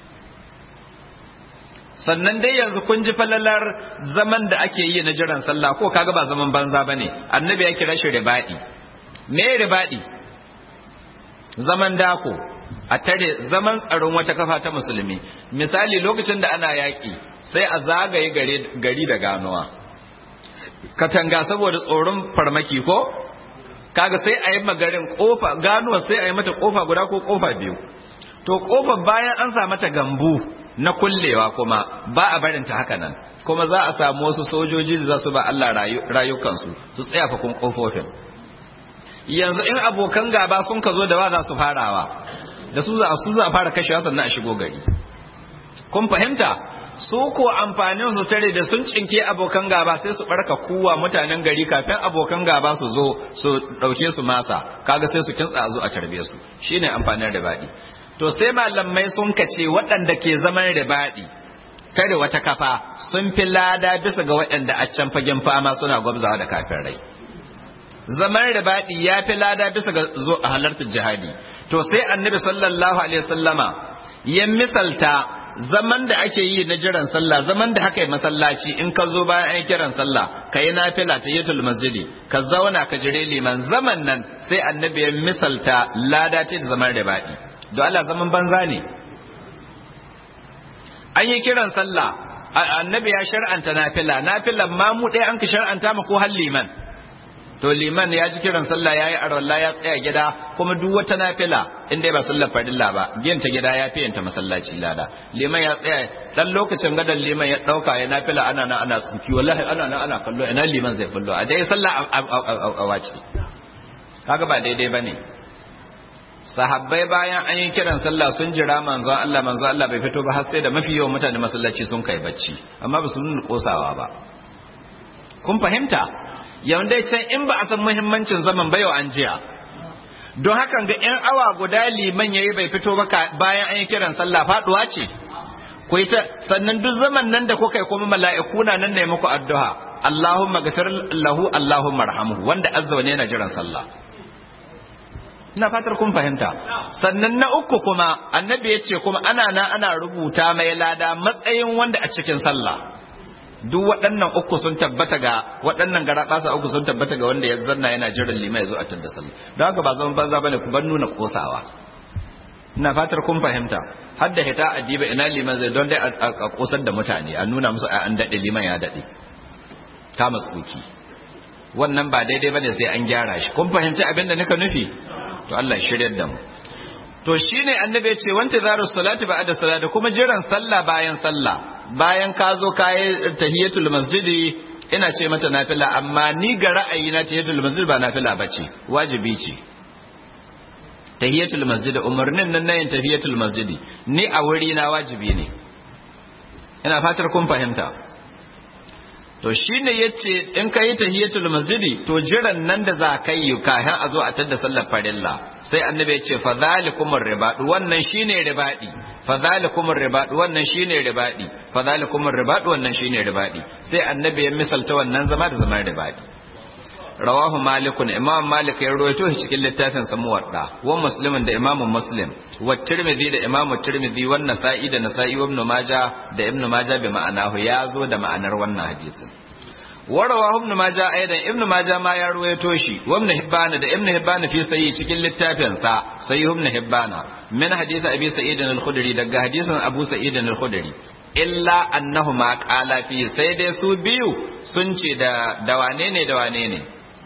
sannan dai yanzu kun ji falalar zaman da ake yi na jiran sallah ko kaga ba zaman banza bane annabi ya kira shi ribadi me ribadi zaman dako a tare zaman tsaron wata kafa ta musulmi misali lokacin da ana yaƙi sai a zagaye gari da ganuwa katanga saboda tsoron farmaki ko kaga sai a yi magarin kofa ganuwa sai a yi mata kofa guda ko kofa biyu to kofa bayan an sa mata gambu na kullewa kuma ba a barin ta haka nan kuma za a samu wasu sojoji da za su ba Allah rayukansu su tsaya fa kun kofofin yanzu in abokan gaba sun ka zo da wa za su farawa da su za su za fara kashewa sannan a shigo gari kun fahimta su ko amfanin su tare da sun cinke abokan gaba sai su barka kuwa mutanen gari kafin abokan gaba su zo su dauke su masa kaga sai su kintsa zo a tarbe su shine amfanin ribadi to sai malamai sun kace waɗanda ke zaman ribadi tare wata kafa sun fi lada bisa ga waɗanda a can fagen fama suna gwabzawa da kafin rai zaman ribadi ya fi lada bisa ga zo a halartar jihadi to sai annabi sallallahu alaihi wasallama ya misalta zaman da ake yi na jiran sallah zaman da haka yi masallaci in ka zo bayan an kiran sallah ka yi nafila ta yatul masjidi ka zauna ka jire liman zaman nan sai annabi ya misalta lada ta da zaman ribadi don Allah zaman banza ne an yi kiran sallah annabi ya shar'anta nafila nafilan ma mu ɗaya an ka shar'anta ma ko har liman to liman ya ji kiran sallah yayi arwalla ya tsaya gida kuma duk wata nafila in dai ba sallar farilla ba giyanta gida ya fi yanta masallaci lada liman ya tsaya dan lokacin gadan liman ya dauka ya nafila ana na ana tsuki wallahi ana na ana kallo ina liman zai kullo a dai sallah a wace kaga ba daidai bane sahabbai bayan an yi kiran sallah sun jira manzon Allah manzon Allah bai fito ba har sai da mafi yawan mutane masallaci sun kai bacci amma ba su nuna kosawa ba kun fahimta yawan dai can in ba a san muhimmancin zaman ba yau an jiya don hakan ga yan awa guda liman yayi bai fito ba bayan an yi kiran sallah faduwa ce ku ta sannan duk zaman nan da kuka yi kuma mala'iku na nan ne muku addu'a Allahumma ghafir lahu Allahumma arhamhu wanda azza wa yana jiran sallah ina fatar kun fahimta sannan na uku kuma annabi ya ce kuma ana na ana rubuta mai lada matsayin wanda a cikin sallah duk waɗannan uku sun tabbata ga waɗannan garaɓasa uku sun tabbata ga wanda ya zanna yana jiran lima ya zo a tunda sallah don haka ba zaman banza bane ku ban nuna kosawa ina fatar kun fahimta har da hita adiba ina liman zai don dai a kosar da mutane a nuna musu an daɗe liman ya daɗe kama tsoki wannan ba daidai bane sai an gyara shi kun fahimci abin da nika nufi to Allah ya shiryar da mu to shine annabi ya ce wanta zaru salati ba'da salati kuma jiran sallah bayan sallah bayan ka zo ka yi tahiyatul masjidi ina ce mata nafila amma ni ga ra'ayi na tahiyatul masjid ba nafila bace wajibi ce tahiyatul masjid umarnin nan na yin tahiyatul masjidi ni a wuri na wajibi ne ina fatar kun fahimta to shine yace in ka yi tahiyatul masjidi to jiran nan da za ka yi kafin a zo a tada sallar farilla sai annabi ya ce fa zalikumur ribadu wannan shine ribadi fa zalikumur ribadu wannan shine ribadi fa zalikumur ribadu wannan shine ribadi sai annabi ya misalta wannan zama da zaman ribadi rawahu malikun imam malik ya rawaito shi cikin littafin sa muwadda wa muslimin da imam muslim wa tirmidhi da imam tirmidhi wa nasa'i da nasa'i wa ibn majah da ibn majah bi ma'anahu ya zo da ma'anar wannan hadisin wa rawahu ibn majah aidan ibn majah ma ya rawaito shi wa ibn hibban da ibn hibban fi sayi cikin littafin sa sayyid ibn hibban min hadith abi sa'id al-khudri daga hadisin abu sa'id al-khudri illa annahuma qala fi sai dai su biyu sun ce da da wane ne da wane ne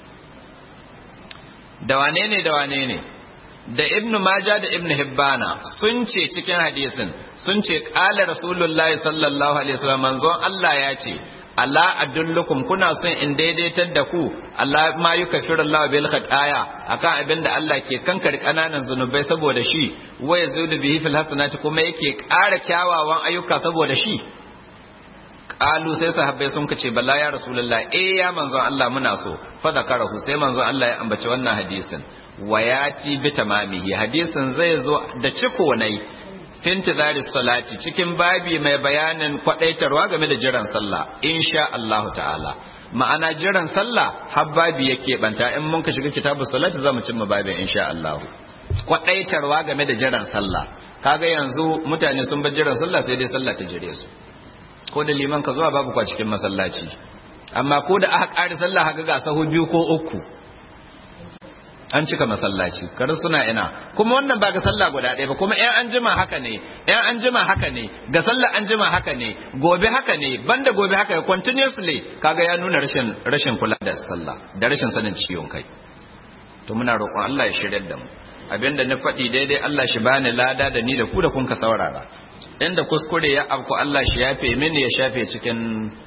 da wane ne da wane ne da ibn maja da ibn hibbana sun ce cikin hadisin sun ce qala rasulullahi sallallahu alaihi wasallam manzon Allah ya ce Allah adullukum kuna son in daidaitar da ku Allah ma yukaffiru Allah bil khataya akan abin da Allah ke kankare kananan zunubai saboda shi wa yazudu bihi fil hasanati kuma yake ƙara kyawawan ayyuka saboda shi qalu sai sahabbai sun kace balla ya rasulullah eh ya manzon Allah muna so fa zakarahu sai manzon Allah ya ambaci wannan hadisin wayati bi tamamihi hadisin zai zo da ciko nai fintizari salati cikin babi mai bayanin kwadaitarwa game da jiran sallah insha Allah ta'ala ma'ana jiran sallah har babi yake banta in mun ka shiga kitabu salati zamu cimma babin insha Allah kwadaitarwa game da jiran sallah kaga yanzu mutane sun bar jiran sallah sai dai sallah ta jire su ko da liman ka zuwa babu kwa cikin masallaci amma ko da aka ƙari sallah haka ga sahu biyu ko uku an cika masallaci kar suna ina kuma wannan ba ga sallah guda ɗaya ba kuma ƴan an jima haka ne ƴan an jima haka ne ga sallah an jima haka ne gobe haka ne banda gobe haka continuously kaga ya nuna rashin rashin kula da sallah da rashin sanin ciwon kai to muna roƙon Allah ya shirya da mu abinda na faɗi daidai Allah shi bani lada da ni da ku da kun ka saurara inda kuskure ya afku Allah shi yafe mini ya shafe cikin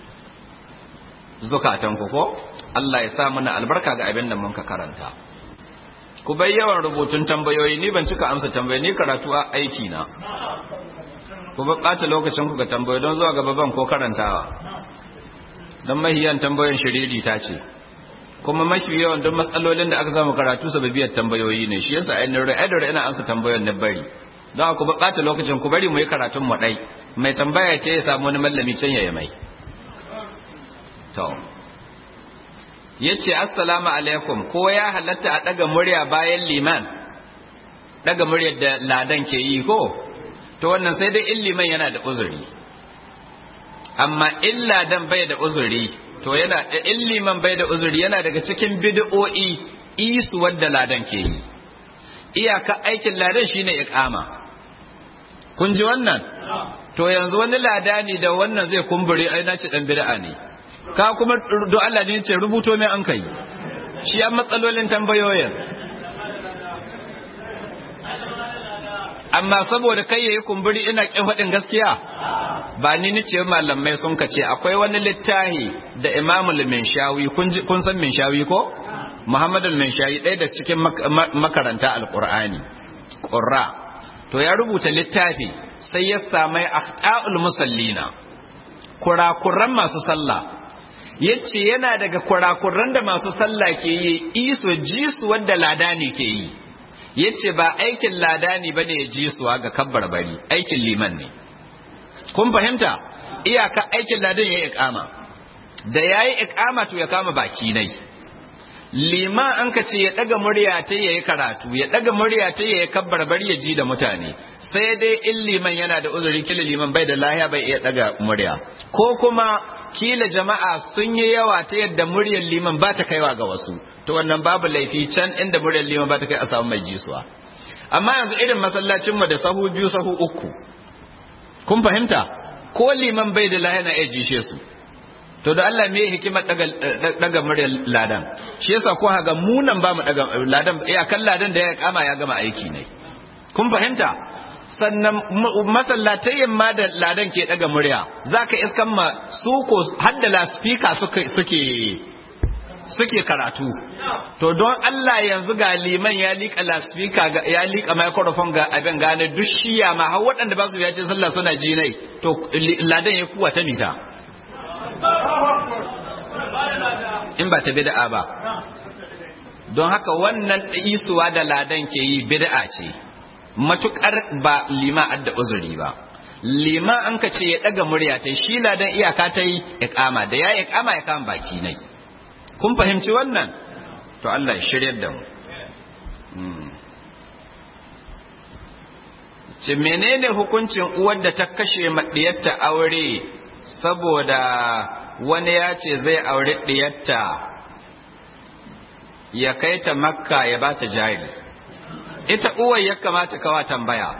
zukatan ku ko Allah ya sa mana albarka ga abin da mun ka karanta ku bai yawan rubutun tambayoyi ni ban cika amsa tambayoyi ni karatu a aiki na ku ba ɓata lokacin ku ga tambayoyi don zuwa gaba ban ko karantawa don mahiyan tambayoyin shiriri ta ce kuma mafi yawan don matsalolin da aka samu karatu sababiyar tambayoyi ne shi yasa ainihin ra'adar ina amsa tambayoyin na bari don ku ba ɓata lokacin ku bari mu yi karatun mu ɗai mai tambaya ce ya samu wani mallami can ya mai to yace assalamu alaikum ko ya halatta a daga murya bayan liman daga muryar da ladan ke yi ko to wannan sai dai in liman yana da uzuri amma in ladan bai da uzuri to yana in liman bai da uzuri yana daga cikin bid'o'i isu wadda ladan ke yi iyaka aikin ladan shine iqama kun ji wannan to yanzu wani ladani da wannan zai kumbure ai na ci dan bid'a ne ka kuma don Allah ne ce rubuto mai an kai shi an matsalolin tambayoyin amma saboda kai yayi kumburi ina kin faɗin gaskiya ba ni ni ce malamai sun kace akwai wani littahi da Imam al-Minshawi kun kun san Minshawi ko Muhammad al-Minshawi ɗaya da cikin makaranta al-Qur'ani qurra to ya rubuta littafi sai ya samai akhta'ul musallina kurakuran masu sallah yace yana daga kurakuran da masu sallah ke yi iso jisu wanda ladani ke yi yace ba aikin ladani bane ya jisuwa ga kabbar bari aikin liman ne kun fahimta iyaka aikin ladan yayi iqama da yayi iqama to ya kama baki nai liman an ka ce ya daga murya ta yayi karatu ya daga murya ta yayi kabbar bari ya ji da mutane sai dai in liman yana da uzuri kila liman bai da lahiya bai iya daga murya ko kuma kila jama'a sun yi yawa ta yadda muryar liman ba ta kaiwa ga wasu to wannan babu laifi can inda muryar liman ba ta kai a samu mai jisuwa amma yanzu irin masallacin mu da sahu biyu sahu uku kun fahimta ko liman bai da lahiya na iya jishe su to da Allah me hikimar daga daga muryar ladan shi yasa ko haga munan ba mu daga ladan ya kan ladan da ya kama ya gama aiki ne kun fahimta sannan masallatayin ma da ladan ke daga murya zaka iskan ma su ko hadda la speaker suke suke suke karatu to don Allah yanzu ga liman ya liƙa lasfika ya liƙa microphone ga abin gane duk shiya ma har waɗanda ba su ya ce sallah suna ji nai to ladan ya kuwa ta mita in ba ta bid'a ba don haka wannan isuwa da ladan ke yi bid'a ce matukar ba lima adda uzuri ba lima an ka ce ya daga murya ta shi ladan iyaka ta yi iqama da ya iqama ya kama baki nai kun fahimci wannan to Allah ya shiryar da mu ce menene hukuncin uwar da ta kashe maɗiyarta aure saboda wani ya ce zai aure ɗiyarta ya kai ta makka ya ba ta jari ita uwar ya kamata kawa tambaya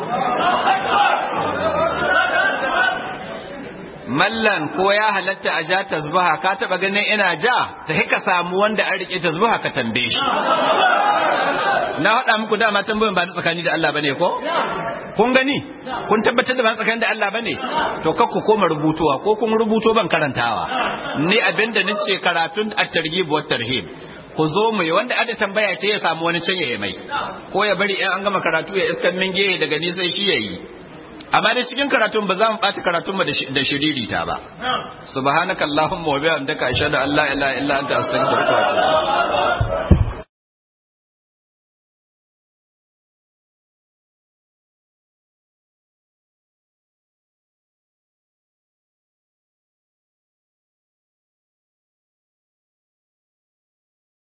mallan ko ya halatta a ja tasbaha ka taba ganin ina ja ta hika samu wanda an rike tasbaha ka tambaye shi na haɗa muku dama tambayin ba na tsakani da Allah bane ko kun gani kun tabbatar da ba na tsakani da Allah bane to kar ku koma rubutuwa ko kun rubuto ban karantawa ni abinda nace karatun at-targhib wa tarhib ku zo mu yi wanda ada tambaya ce ya samu wani can ya mai ko ya bari in an gama karatu ya iskan min gehe daga ni sai shi yayi amma dai cikin karatun ba za mu ɓata karatun da shiririta ba subhanakallahumma wa bihamdika ashhadu an la ilaha illa anta astaghfiruka wa atubu